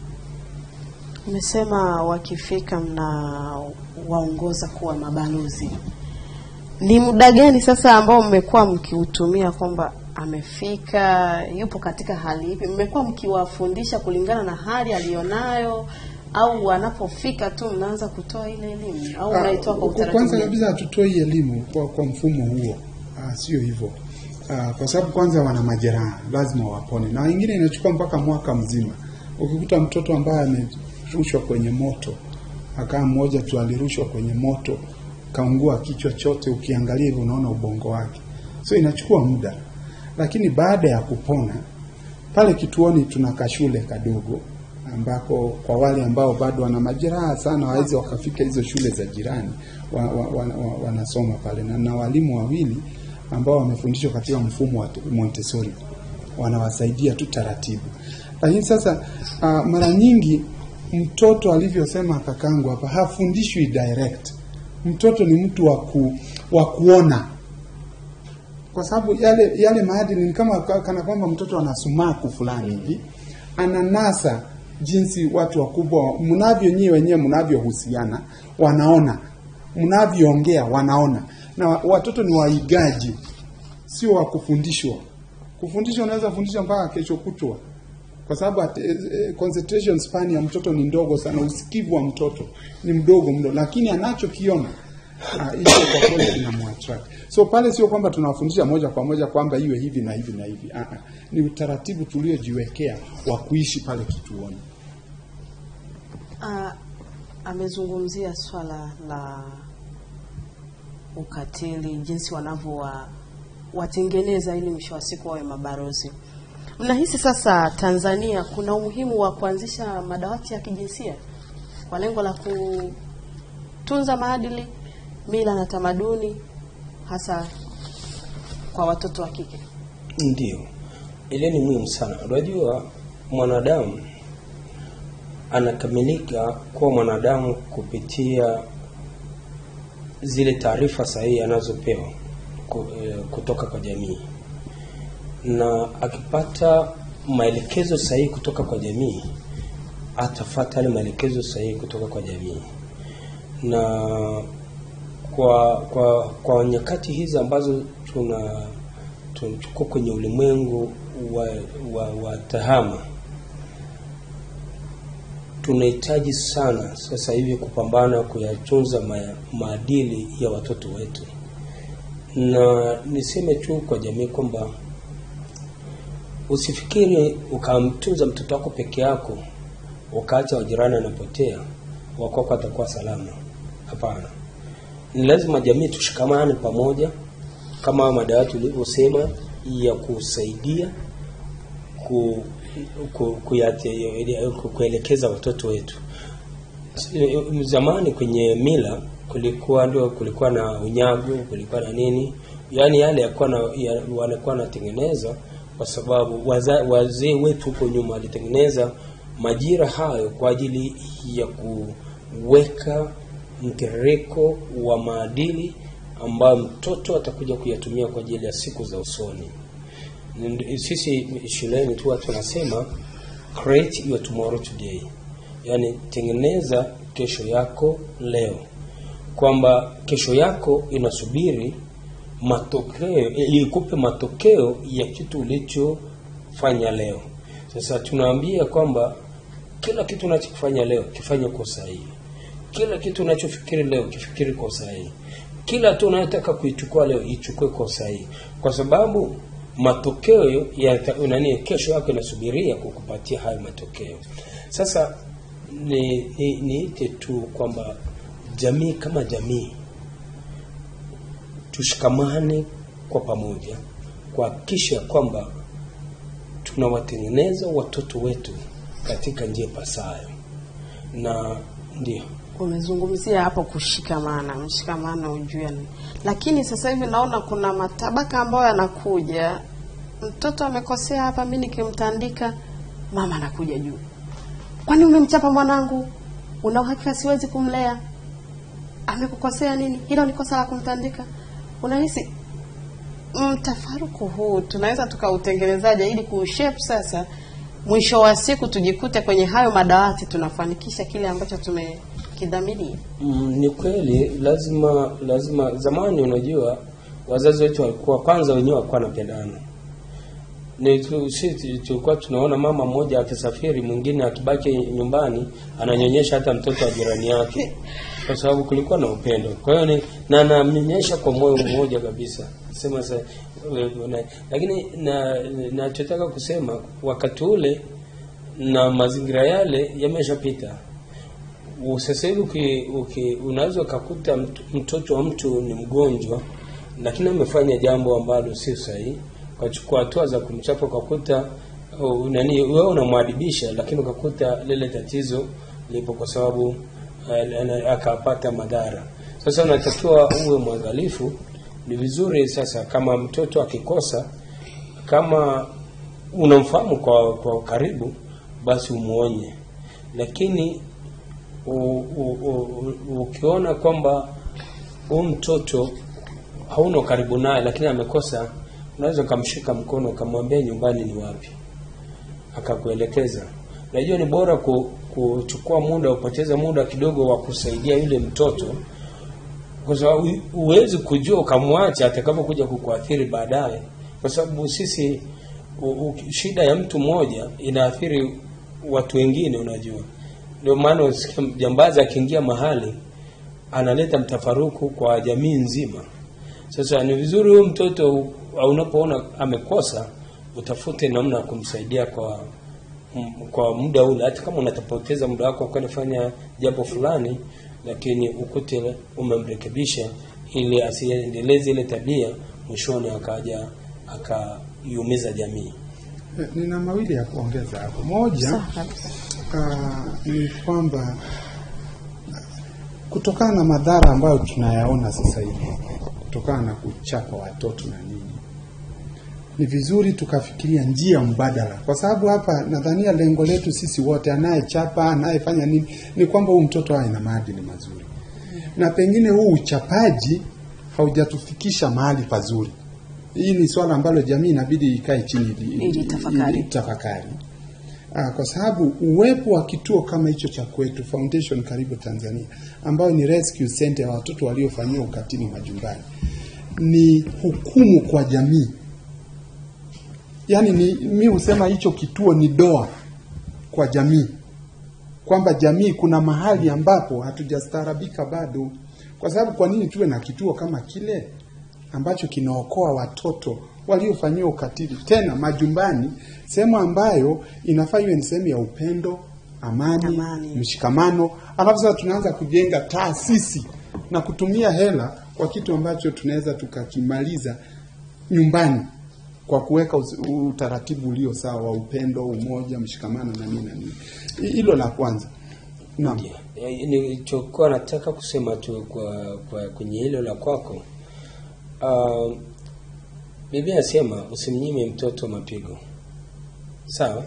Umesema wakifika mna waongoza kuwa mabalozi. Ni muda gani sasa ambao mmekuwa mkiutumia kwamba amefika, yupo katika hali ipi? Mmekuwa mkiwafundisha kulingana na hali aliyonayo, au anapofika tu mnaanza kutoa ile elimu, au mnaitoa kwa Ah, utaratibu? Kwanza gani? kabisa hatutoi elimu kwa, kwa mfumo huo. Ah, sio hivyo. Ah, kwa sababu kwanza wana majeraha, lazima wapone, na wengine inachukua mpaka mwaka mzima. Ukikuta mtoto ambaye amerushwa kwenye moto, akaa mmoja tu alirushwa kwenye moto, kaungua kichwa chote, ukiangalia hivyo unaona ubongo wake, so inachukua muda, lakini baada ya kupona pale kituoni tuna kashule kadogo ambako kwa wale ambao bado wana majeraha sana waweze wakafika hizo shule za jirani wa, wa, wa, wa, wanasoma pale na, na walimu wawili ambao wamefundishwa katika mfumo wa Montessori wanawasaidia tu taratibu. Lakini sasa uh, mara nyingi mtoto alivyosema kakangu hapa hafundishwi direct. Mtoto ni mtu wa ku, wa kuona kwa sababu yale yale maadili ni kama ka- kana kwamba mtoto ana sumaku fulani hivi ananasa jinsi watu wakubwa mnavyo nyie wenyewe mnavyohusiana wanaona mnavyoongea wanaona na wa- watoto ni waigaji sio wa kufundishwa kufundishwa unaweza fundisha mpaka kesho kutwa kwa sababu at- eh, eh, concentration span ya mtoto ni ndogo sana usikivu wa mtoto ni mdogo mdo lakini anachokiona ah, hicho kwa kweli kinamwattract so pale sio kwamba tunawafundisha moja kwa moja kwamba iwe hivi na hivi na hivi ah, ah. ni utaratibu tuliojiwekea wa kuishi pale kituoni Ah, amezungumzia swala la ukatili, jinsi wanavyowa watengeneza ili mwisho wa siku wawe mabarozi. Mnahisi sasa Tanzania kuna umuhimu wa kuanzisha madawati ya kijinsia kwa lengo la kutunza maadili, mila na tamaduni hasa kwa watoto wa kike? Ndio, ile ni muhimu sana. Unajua, mwanadamu anakamilika kuwa mwanadamu kupitia zile taarifa sahihi anazopewa ku- eh, kutoka kwa jamii, na akipata maelekezo sahihi kutoka kwa jamii, atafata yale maelekezo sahihi kutoka kwa jamii na kwa kwa kwa nyakati hizi ambazo tuna tuko kwenye ulimwengu wa, wa, wa tahama tunahitaji sana sasa hivi kupambana kuyatunza ma, maadili ya watoto wetu na niseme tu kwa jamii kwamba usifikiri ukamtunza mtoto wako peke yako ukaacha wajirani anapotea wakwako atakuwa salama hapana ni lazima jamii tushikamane pamoja kama madawati ulivyosema ya kusaidia ku, ku, kuyate, ku, kuelekeza watoto wetu zamani kwenye mila kulikuwa ndio kulikuwa na unyago kulikuwa na nini yaani yale yakuwa na ya, wanakuwa wanatengeneza kwa sababu waza- wazee wetu huko nyuma walitengeneza majira hayo kwa ajili ya kuweka mtiririko wa maadili ambayo mtoto atakuja kuyatumia kwa ajili ya siku za usoni Ndi- sisi shuleni tu watu wanasema create your tomorrow today yaani tengeneza kesho yako leo kwamba kesho yako inasubiri matokeo ili ikupe matokeo ya kitu ulichofanya leo sasa tunaambia kwamba kila kitu unachokifanya leo kifanye kwa usahihi kila kitu unachofikiri leo kifikiri kwa usahihi kila tu unayotaka kuichukua leo ichukue kwa usahihi kwa sababu matokeo ya nani kesho yako inasubiria kukupatia hayo matokeo sasa ni ni- niite tu kwamba jamii kama jamii tushikamane kwa pamoja kuhakikisha kwamba tunawatengeneza watoto wetu katika njia pasayo na ndio Umezungumzia hapo kushikamana, mshikamano ujue ni. Lakini sasa hivi naona kuna matabaka ambayo yanakuja. Mtoto amekosea hapa, mimi nikimtandika, mama anakuja juu. Kwani umemchapa mwanangu? Una uhakika siwezi kumlea? Amekukosea nini? Hilo ni kosa la kumtandika. Unahisi mtafaruku huu tunaweza tukautengenezaje ili kuushape sasa mwisho wa siku tujikute kwenye hayo madawati tunafanikisha kile ambacho tumekidhamiria Mm, ni kweli lazima lazima zamani unajua wazazi wetu walikuwa kwanza wenyewe walikuwa wanapendana ni tu- sisi tulikuwa tunaona mama mmoja akisafiri mwingine akibaki nyumbani ananyonyesha hata mtoto wa jirani yake kwa sababu kulikuwa na upendo kwa hiyo ni na anamnyonyesha kwa moyo mmoja kabisa sema sa, na, lakini na nachotaka kusema wakati ule na mazingira yale yameshapita sasa hivi uki, uki, unaweza ukakuta mt- mtoto wa mtu ni mgonjwa lakini amefanya jambo ambalo sio sahihi ukachukua hatua za kumchapa ukakuta uh, nani wewe unamwadibisha, lakini ukakuta lile tatizo lipo kwa sababu uh, ana- akapata madhara. Sasa unatakiwa uwe mwangalifu. Ni vizuri sasa, kama mtoto akikosa, kama unamfahamu kwa kwa karibu, basi umuonye, lakini u, u, u, u, ukiona kwamba huyu mtoto hauna karibu naye, lakini amekosa, unaweza ukamshika mkono ukamwambia nyumbani ni wapi, akakuelekeza. Najua ni bora ku, kuchukua muda, upoteze muda kidogo wa kusaidia yule mtoto, kwa sababu huwezi kujua ukamwacha atakapokuja kukuathiri baadaye, kwa sababu sisi u, u, shida ya mtu mmoja inaathiri watu wengine, unajua. Ndio maana usikia jambazi akiingia mahali analeta mtafaruku kwa jamii nzima. Sasa ni vizuri huyu mtoto u- unapoona amekosa, utafute namna ya kumsaidia kwa m- kwa muda ule, hata kama unatapoteza muda wako kwenda fanya jambo fulani, lakini ukute umemrekebisha ili asiendeleze ile tabia, mwishoni akaja akaiumiza jamii. Eh, Nina mawili ya kuongeza hapo. Moja ah, ni kwamba kutokana na madhara ambayo tunayaona sasa hivi kutokana na kuchapa watoto na nini, ni vizuri tukafikiria njia mbadala, kwa sababu hapa nadhania lengo letu sisi wote, anayechapa anayefanya nini, ni kwamba huyu mtoto awe na maadili mazuri, na pengine huu uchapaji haujatufikisha mahali pazuri. Hii ni swala ambalo jamii inabidi ikae chini ili- Ili tafakari. ili tafakari. Ah, kwa sababu uwepo wa kituo kama hicho cha kwetu Foundation Karibu Tanzania, ambayo ni rescue center ya watoto waliofanyiwa ukatili majumbani, ni hukumu kwa jamii. Yaani ni mi husema hicho kituo ni doa kwa jamii, kwamba jamii kuna mahali ambapo hatujastaarabika bado. Kwa sababu kwa nini tuwe na kituo kama kile ambacho kinaokoa watoto waliofanyiwa ukatili tena majumbani, sehemu ambayo inafaa iwe ni sehemu ya upendo, amani, Amani. mshikamano. Alafu sasa tunaanza kujenga taasisi na kutumia hela kwa kitu ambacho tunaweza tukakimaliza nyumbani kwa kuweka us- utaratibu ulio sawa wa upendo, umoja, mshikamano na nini na nini. Hi- Hilo la kwanza. Naam. Eh, Nilichokuwa nataka kusema tu kwa, kwa kwenye hilo la kwako, uh, Biblia inasema usimnyime mtoto mapigo, sawa?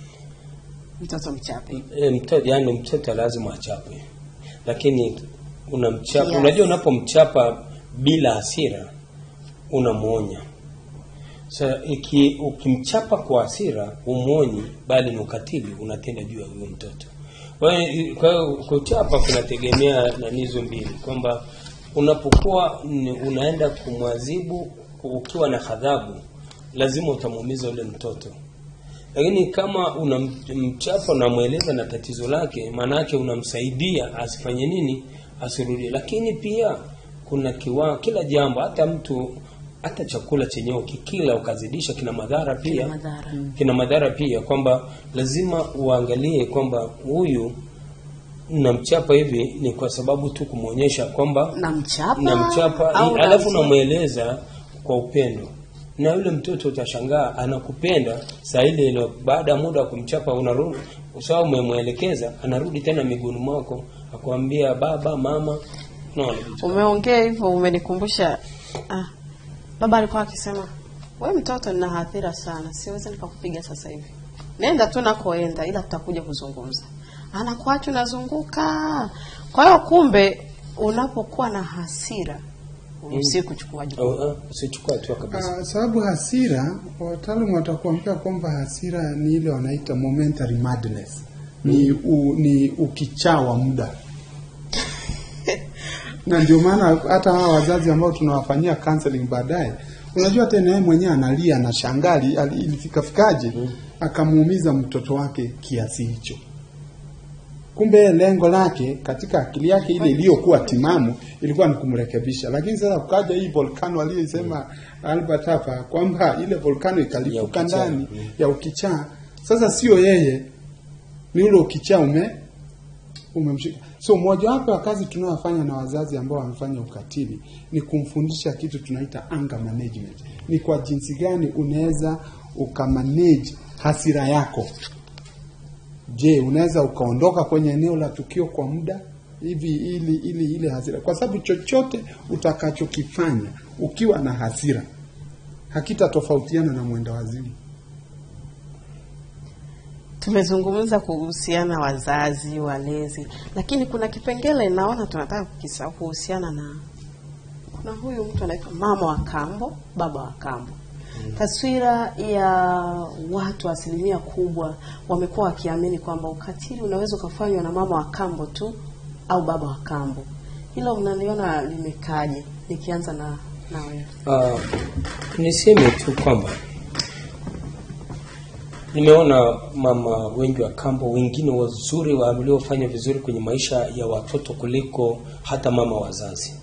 mtoto mchape E, mtoto yani mtoto lazima achapwe, lakini unamchapa. Kiasi. Unajua, unapomchapa bila hasira unamwonya. Sasa iki ukimchapa kwa hasira umwonyi, bali ni ukatili unatenda juu ya huyo mtoto. Kwa hiyo kwa hiyo kuchapa kunategemea na hizo mbili, kwamba unapokuwa ni- unaenda kumwadhibu ukiwa na ghadhabu, lazima utamuumiza yule mtoto lakini kama unamchapa unamweleza na tatizo lake, maana yake unamsaidia asifanye nini, asirudie. Lakini pia kuna kiwa, kila jambo, hata mtu hata chakula chenyewe ukikila ukazidisha kina madhara pia, madhara. kina madhara pia, kwamba lazima uangalie kwamba huyu namchapa hivi ni kwa sababu tu kumwonyesha kwamba namchapa namchapa au alafu namchapa? namweleza kwa upendo na yule mtoto utashangaa anakupenda saa ile ile baada ya muda wa kumchapa unarudi usawa umemwelekeza anarudi tena miguuni mwako akwambia baba mama no, Umeongea hivyo umenikumbusha. Ah, baba alikuwa akisema we mtoto, nina hadhira sana, siwezi nikakupiga sasa hivi, nenda tu nakoenda, ila tutakuja kuzungumza. Anakuacha unazunguka. Kwa hiyo kumbe, unapokuwa na hasira usi kuchukua jukumu. usichukua hatua kabisa Uh, sababu hasira, wataalamu watakuambia kwamba hasira ni ile wanaita momentary madness, ni, u, ni ukichaa wa muda na ndio maana hata hawa wazazi ambao tunawafanyia counseling baadaye, unajua tena yeye mwenyewe analia na shangali ilifikafikaje akamuumiza mtoto wake kiasi hicho. Kumbe lengo lake katika akili yake ile iliyokuwa timamu ilikuwa ni kumrekebisha, lakini sasa kukaja hii volcano aliyosema Albert hapa kwamba ile volcano Ya ikalipuka ukichaa. ndani ya ukichaa. Sasa sio yeye, ni ule ukichaa ume umemshika. So mojawapo ya kazi tunayofanya na wazazi ambao wamefanya ukatili ni kumfundisha kitu tunaita anger management. Ni kwa jinsi gani unaweza ukamanage hasira yako. Je, unaweza ukaondoka kwenye eneo la tukio kwa muda hivi ili ili ile hasira, kwa sababu chochote utakachokifanya ukiwa na hasira hakitatofautiana na mwenda wazimu. Tumezungumza kuhusiana wazazi, walezi, lakini kuna kipengele naona tunataka kukisahau kuhusiana na kuna huyu mtu anaitwa mama wa kambo, baba wa kambo. Taswira ya watu asilimia kubwa wamekuwa wakiamini kwamba ukatili unaweza ukafanywa na mama wa kambo tu au baba wa kambo. Hilo mnaliona limekaje? Nikianza na na wewe. Uh, niseme tu kwamba nimeona mama wengi wa kambo, wengine wazuri waliofanya vizuri kwenye maisha ya watoto kuliko hata mama wazazi.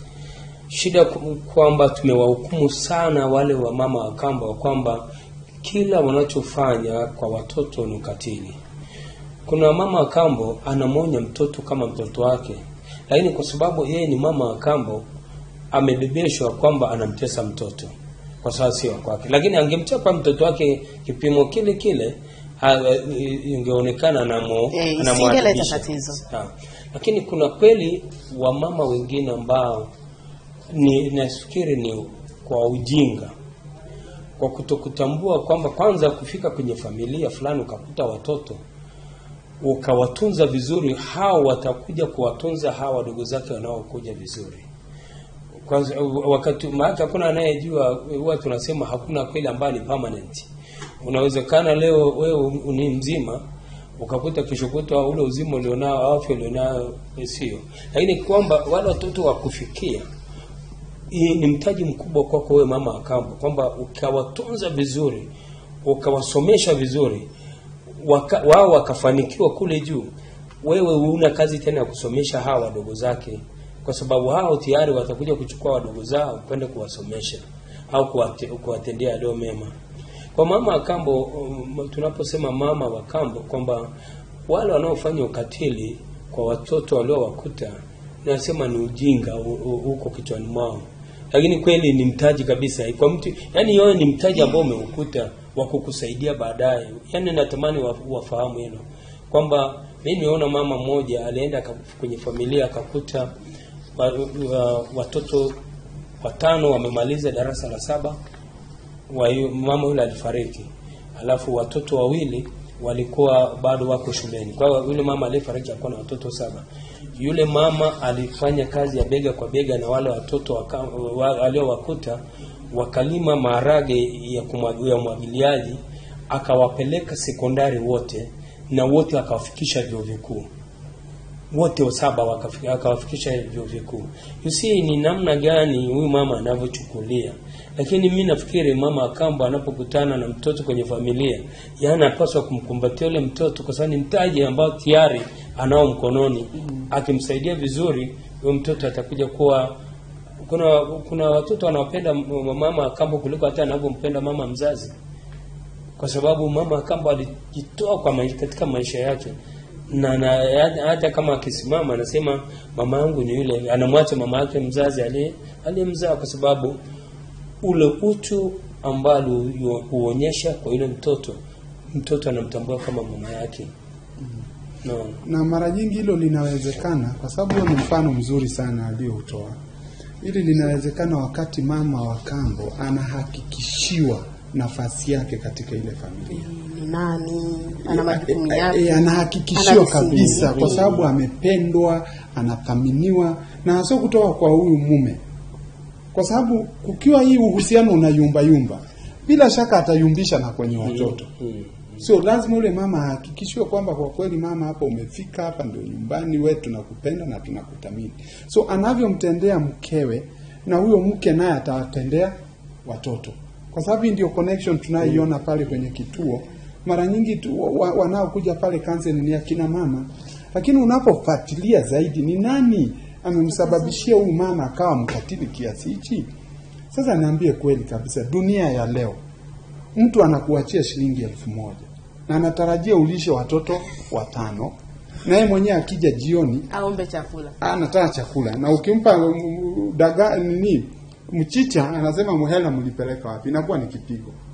Shida ku- kwamba tumewahukumu sana wale wa mama wa kambo kwamba kila wanachofanya kwa watoto ni ukatili. Kuna mama wa kambo anamwonya mtoto kama mtoto wake, lakini kwa sababu yeye ni mama wa kambo amebebeshwa kwamba anamtesa mtoto kwa sababu sio wa kwake, lakini angemchapa mtoto wake kipimo kile kile ha- ingeonekana anamo- Eh, anamwadibisha. isingeleta tatizo. Ha. Lakini kuna kweli wamama wengine ambao ni nafikiri ni kwa ujinga, kwa kutokutambua kwamba kwanza kufika kwenye familia fulani ukakuta watoto ukawatunza vizuri, hao watakuja kuwatunza hawa wadogo zake wanaokuja vizuri. Kwanza wakati maana hakuna anayejua, huwa tunasema hakuna kweli ambayo ni permanent. Unawezekana leo wewe ni mzima ukakuta kesho kutwa ule uzima ulionao au afya ulionao sio, lakini kwamba wale watoto wakufikia hii ni mtaji mkubwa kwako wewe mama wa kambo, kwamba ukawatunza vizuri, ukawasomesha vizuri, waka, wao wakafanikiwa kule juu, wewe una kazi tena ya kusomesha hawa wadogo zake, kwa sababu hao tayari watakuja kuchukua wadogo zao kwenda kuwasomesha au kuwate- kuwatendea yaliyo mema. Kwa mama wa kambo, um, tunaposema mama wa kambo kwamba wale wanaofanya ukatili kwa watoto waliowakuta, nasema ni ujinga u- u- huko kichwani mwao, lakini kweli ni mtaji kabisa kwa mtu, yani yeye ni mtaji ambao umeukuta wa kukusaidia baadaye. Yani natamani wa- wafahamu hilo kwamba mimi nimeona mama mmoja alienda aka- kwenye familia akakuta wa, wa, watoto watano wamemaliza darasa la saba wa hiyo mama yule alifariki, alafu watoto wawili walikuwa bado wako shuleni. Kwa hiyo yule mama aliyefariki alikuwa na watoto saba. Yule mama alifanya kazi ya bega kwa bega na wale watoto waka- wa- aliowakuta, wakalima maharage ya kumwagia umwagiliaji, akawapeleka sekondari wote na wote akawafikisha vyuo vikuu wote wa saba wakafika- akawafikisha vyuo vikuu. You see ni namna gani huyu mama anavyochukulia. Lakini mi nafikiri mama Akambo anapokutana na mtoto kwenye familia, yeye anapaswa kumkumbatia yule mtoto, kwa sababu ni mtaji ambao tayari anao mkononi. Akimsaidia vizuri, huyo mtoto atakuja kuwa kuna kuna watoto wanaopenda m- mama Akambo kuliko hata anavyompenda mama mzazi kwa sababu mama Akambo alijitoa kwa maisha, katika maisha yake na, na hata kama akisimama anasema mama yangu ni yule, anamwacha mama yake mzazi aliye aliyemzaa, kwa sababu ule utu ambalo hu- huonyesha kwa yule mtoto, mtoto anamtambua kama mama yake. No. na mara nyingi hilo linawezekana kwa sababu huo ni mfano mzuri sana aliyoutoa. Hili linawezekana wakati mama wa kambo anahakikishiwa nafasi yake katika ile familia. ni nani, ana majukumu Eh, yake, eh, anahakikishiwa ana kabisa misingi. kwa sababu amependwa, anathaminiwa na hasa kutoka kwa huyu mume, kwa sababu kukiwa hii uhusiano unayumba yumba, bila shaka atayumbisha na kwenye watoto. Mm. So lazima ule mama ahakikishiwe kwamba kwa kweli mama, hapa umefika, hapa ndio nyumbani, we tunakupenda na tunakuthamini. So anavyomtendea mkewe, na huyo mke naye atawatendea watoto, kwa sababu hii ndio connection tunayoiona pale kwenye kituo. Mara nyingi tu wa- wanaokuja pale counseling ni akina mama, lakini unapofuatilia zaidi, ni nani amemsababishia huyu mama akawa mkatili kiasi hichi? Sasa niambie kweli kabisa, dunia ya leo mtu anakuachia shilingi elfu moja na anatarajia ulishe watoto watano, na yeye mwenyewe akija jioni aombe chakula. anataka chakula, na ukimpa mm, mm, daga nini mchicha, anasema mhela mlipeleka wapi? Inakuwa ni kipigo.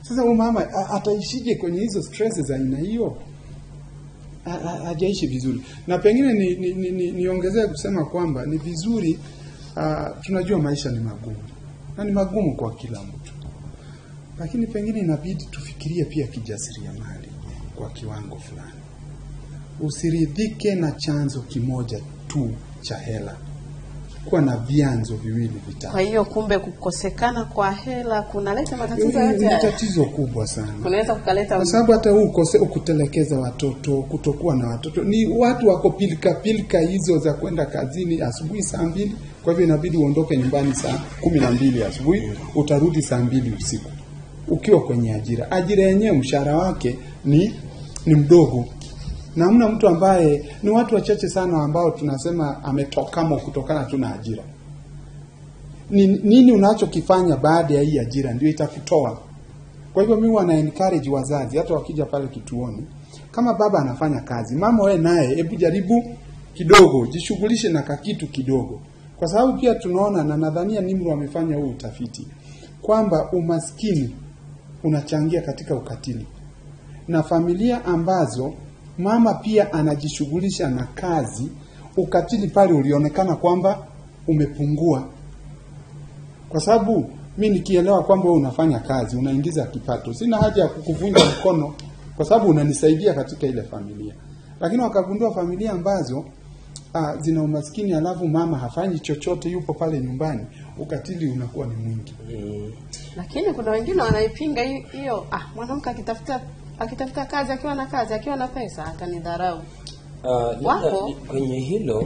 Sasa huyu mama a- ataishije kwenye hizo stress za aina hiyo? Ha- ha- Hajaishi vizuri, na pengine ni, ni, ni, ni, niongezee kusema kwamba ni vizuri uh, tunajua maisha ni magumu na ni magumu kwa kila mtu, lakini pengine inabidi tufikirie pia kijasiriamali kwa kiwango fulani. Usiridhike na chanzo kimoja tu cha hela, kuwa na vyanzo viwili vitatu. Kwa hiyo kumbe kukosekana kwa hela kunaleta matatizo Ni- yote ni haya. tatizo kubwa sana kunaweza kukaleta kwa sababu hata huu ukose kutelekeza watoto, kutokuwa na watoto, ni watu wako pilika pilika hizo za kwenda kazini asubuhi saa mbili. Kwa hivyo inabidi uondoke nyumbani saa kumi na mbili asubuhi, utarudi saa mbili usiku ukiwa kwenye ajira. Ajira yenyewe mshahara wake ni ni mdogo, na hamna mtu ambaye, ni watu wachache sana ambao tunasema ametokamo kutokana tu na ajira. Ni, nini unachokifanya baada ya hii ajira ndio itakutoa kwa hivyo mimi wana encourage wazazi hata wakija pale kituoni, kama baba anafanya kazi, mama wewe naye hebu jaribu kidogo, jishughulishe na kakitu kidogo, kwa sababu pia tunaona na nadhania Nimru amefanya huu utafiti kwamba umaskini unachangia katika ukatili, na familia ambazo mama pia anajishughulisha na kazi, ukatili pale ulionekana kwamba umepungua kwa sababu mi nikielewa kwamba wewe unafanya kazi unaingiza kipato, sina haja ya kukuvunja mkono kwa sababu unanisaidia katika ile familia. Lakini wakagundua familia ambazo ah, zina umaskini alafu mama hafanyi chochote, yupo pale nyumbani, ukatili unakuwa ni mwingi. lakini kuna wengine wanaipinga hi- hiyo. Ah, mwanamke akitafuta akitafuta kazi akiwa na kazi akiwa na pesa atanidharau. Uh, labda Wako. kwenye hilo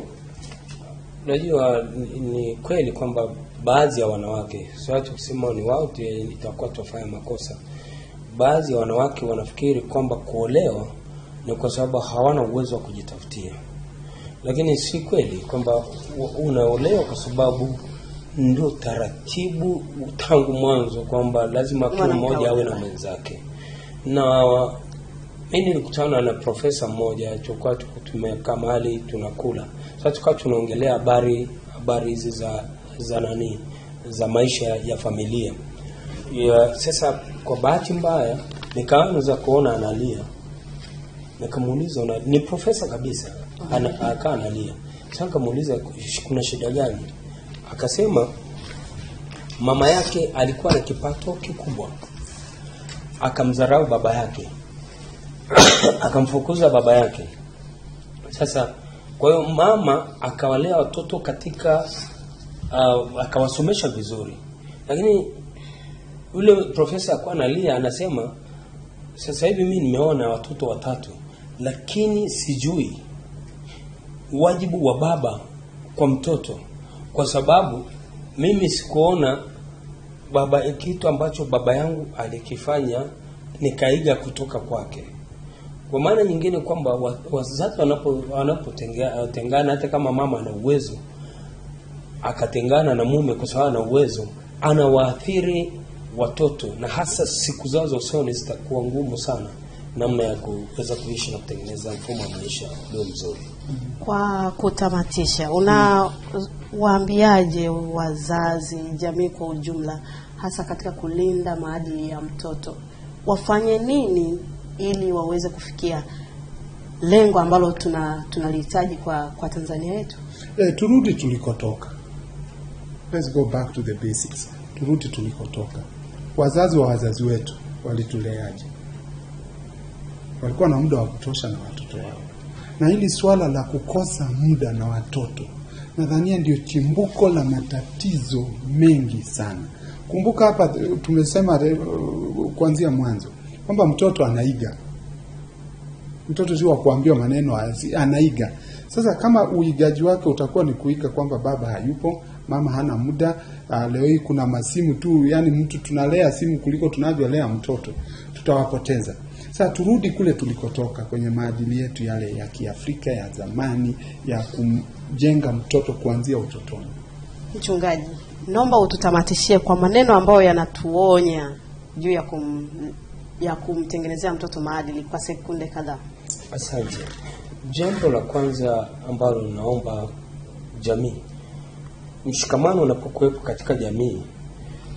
unajua ni, ni kweli kwamba baadhi ya wanawake siwache kusema ni wao tu itakuwa tufanya makosa baadhi ya wanawake wanafikiri kwamba kuolewa ni kwa sababu hawana uwezo wa kujitafutia lakini si kweli kwamba u- unaolewa kwa sababu ndio taratibu tangu mwanzo kwamba lazima kila Mwanamke mmoja awe awe na mwenzake na mi nilikutana na profesa mmoja tulikuwa tuko tumekaa mahali tunakula sasa tukawa tunaongelea habari habari hizi za za nani za maisha ya familia ya, sasa kwa bahati mbaya nikaanza kuona analia nikamuuliza una- ni profesa kabisa ana, akaa analia sasa nikamuuliza kuna shida gani akasema mama yake alikuwa na kipato kikubwa akamdharau baba yake akamfukuza baba yake sasa kwa hiyo mama akawalea watoto katika uh, akawasomesha vizuri lakini yule profesa akuwa analia anasema sasa hivi mi nimeona watoto watatu lakini sijui wajibu wa baba kwa mtoto kwa sababu mimi sikuona baba kitu ambacho baba yangu alikifanya nikaiga kutoka kwake kwa maana nyingine kwamba wa- wazazi wanapo wanapotengana hata kama mama ana uwezo akatengana na mume kwa sababu ana uwezo anawaathiri watoto na hasa siku zao za usoni zitakuwa ngumu sana namna ya kuweza kuishi na kutengeneza mfumo wa maisha ulio mzuri Kwa kutamatisha, unawaambiaje wazazi, jamii kwa ujumla, hasa katika kulinda maadili ya mtoto? Wafanye nini ili waweze kufikia lengo ambalo tuna tunalihitaji kwa kwa Tanzania yetu? Eh, turudi tulikotoka. Let's go back to the basics. Turudi tulikotoka. Wazazi wa wazazi wetu walituleaje? Walikuwa na muda wa kutosha na watoto wao, na hili swala la kukosa muda na watoto nadhania ndio chimbuko la matatizo mengi sana. Kumbuka hapa eh, tumesema eh, kuanzia mwanzo kwamba mtoto anaiga mtoto si wa kuambiwa maneno asi- anaiga sasa kama uigaji wake utakuwa ni kuiga kwamba baba hayupo mama hana muda uh, leo hii kuna masimu tu yani mtu tunalea simu kuliko tunavyolea mtoto tutawapoteza sasa turudi kule tulikotoka kwenye maadili yetu yale ya kiafrika ya zamani ya kumjenga mtoto kuanzia utotoni Mchungaji, naomba ututamatishie kwa maneno ambayo yanatuonya juu ya kum, ya kumtengenezea mtoto maadili kwa sekunde kadhaa. Asante. Jambo la kwanza ambalo naomba jamii, mshikamano unapokuwepo katika jamii,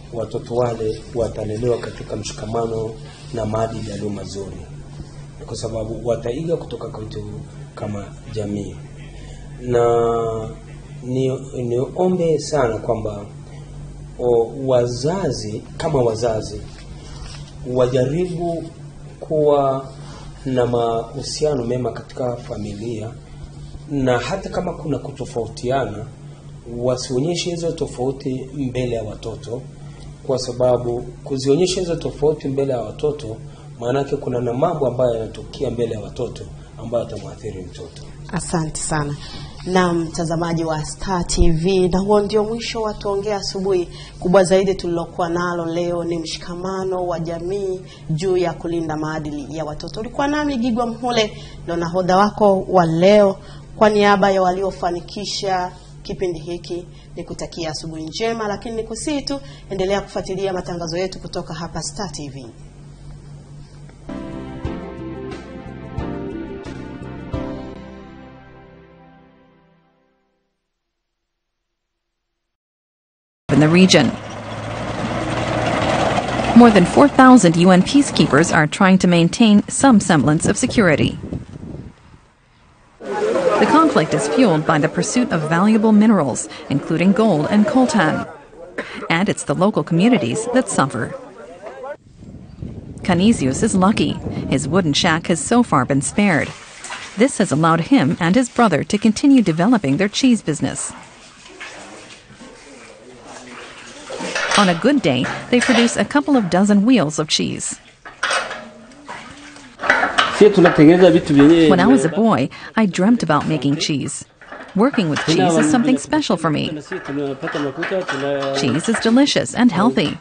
watoto wale watalelewa katika mshikamano na maadili yaliyo mazuri, kwa sababu wataiga kutoka kwetu kama jamii, na ni niombe sana kwamba o, wazazi kama wazazi wajaribu kuwa na mahusiano mema katika familia, na hata kama kuna kutofautiana, wasionyeshe hizo tofauti mbele ya watoto, kwa sababu kuzionyesha hizo tofauti mbele ya watoto, maanake kuna na mambo ambayo yanatokea mbele ya watoto ambayo yatamwathiri mtoto. Asante sana na mtazamaji wa Star TV, na huo ndio mwisho wa tuongea asubuhi. Kubwa zaidi tulilokuwa nalo leo ni mshikamano wa jamii juu ya kulinda maadili ya watoto. Ulikuwa nami Gigwa Mhule, ndo nahodha wako wa leo. Kwa niaba ya waliofanikisha kipindi hiki ni kutakia asubuhi njema, lakini nikusii tu endelea kufuatilia matangazo yetu kutoka hapa Star TV. in the region. More than 4,000 UN peacekeepers are trying to maintain some semblance of security. The conflict is fueled by the pursuit of valuable minerals, including gold and coltan. And it's the local communities that suffer. Canisius is lucky. His wooden shack has so far been spared. This has allowed him and his brother to continue developing their cheese business. On a good day, they produce a couple of dozen wheels of cheese. When I was a boy, I dreamt about making cheese. Working with cheese is something special for me. Cheese is delicious and healthy.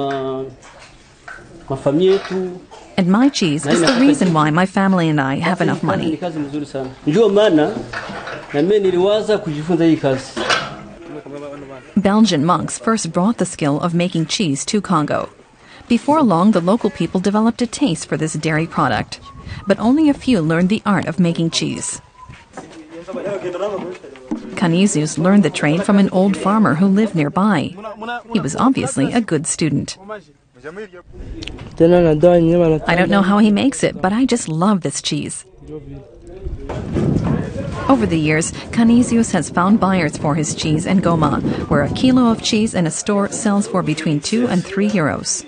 And my cheese is the reason why my family and I have enough money. Ndio maana na mimi niliwaza kujifunza hii kazi. Belgian monks first brought the skill of making cheese to Congo. Before long, the local people developed a taste for this dairy product. But only a few learned the art of making cheese. Canisius learned the trade from an old farmer who lived nearby. He was obviously a good student. I don't know how he makes it, but I just love this cheese. Over the years, Canisius has found buyers for his cheese in Goma, where a kilo of cheese in a store sells for between 2 and 3 euros.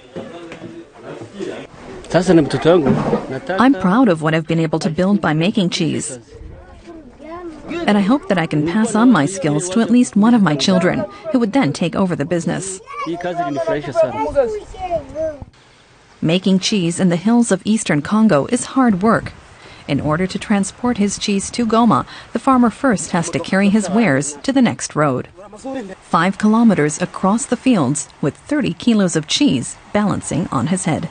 Sasa na mtoto wangu nataka I'm proud of what I've been able to build by making cheese. And I hope that I can pass on my skills to at least one of my children, who would then take over the business. hii kazi ilinifurahisha sana. Making cheese in the hills of eastern Congo is hard work. In order to transport his cheese to Goma, the farmer first has to carry his wares to the next road. Five kilometers across the fields with 30 kilos of cheese balancing on his head.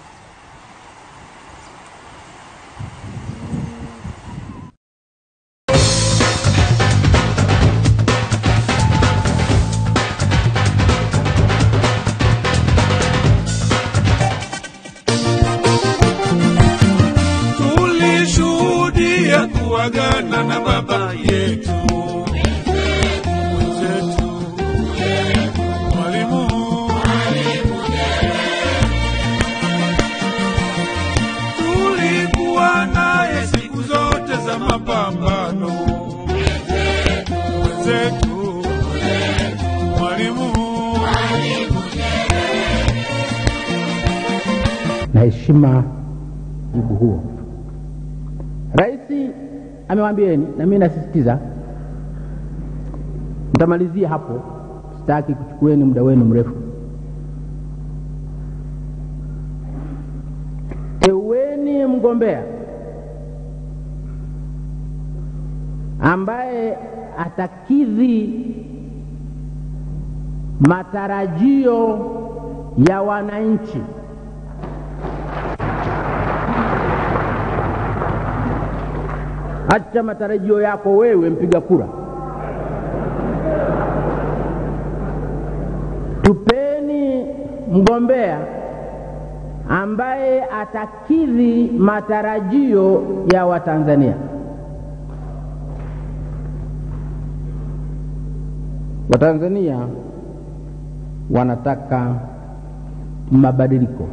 tulishuhudia kuagana na baba yetu mwenzetu mwalimu tulikuwa naye siku zote za mapambano mwenzetu mwalimu naheshima jibu huo. Rais amewaambieni na mimi nasisitiza, mtamalizia hapo, sitaki kuchukueni muda wenu mrefu. Teueni mgombea ambaye atakidhi matarajio ya wananchi. Acha matarajio yako wewe mpiga kura. Tupeni mgombea ambaye atakidhi matarajio ya Watanzania. Watanzania wanataka mabadiliko.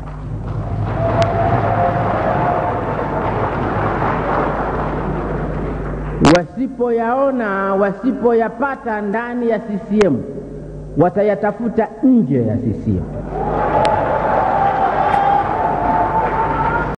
Wasipoyaona, wasipoyapata ndani ya CCM, watayatafuta nje ya CCM.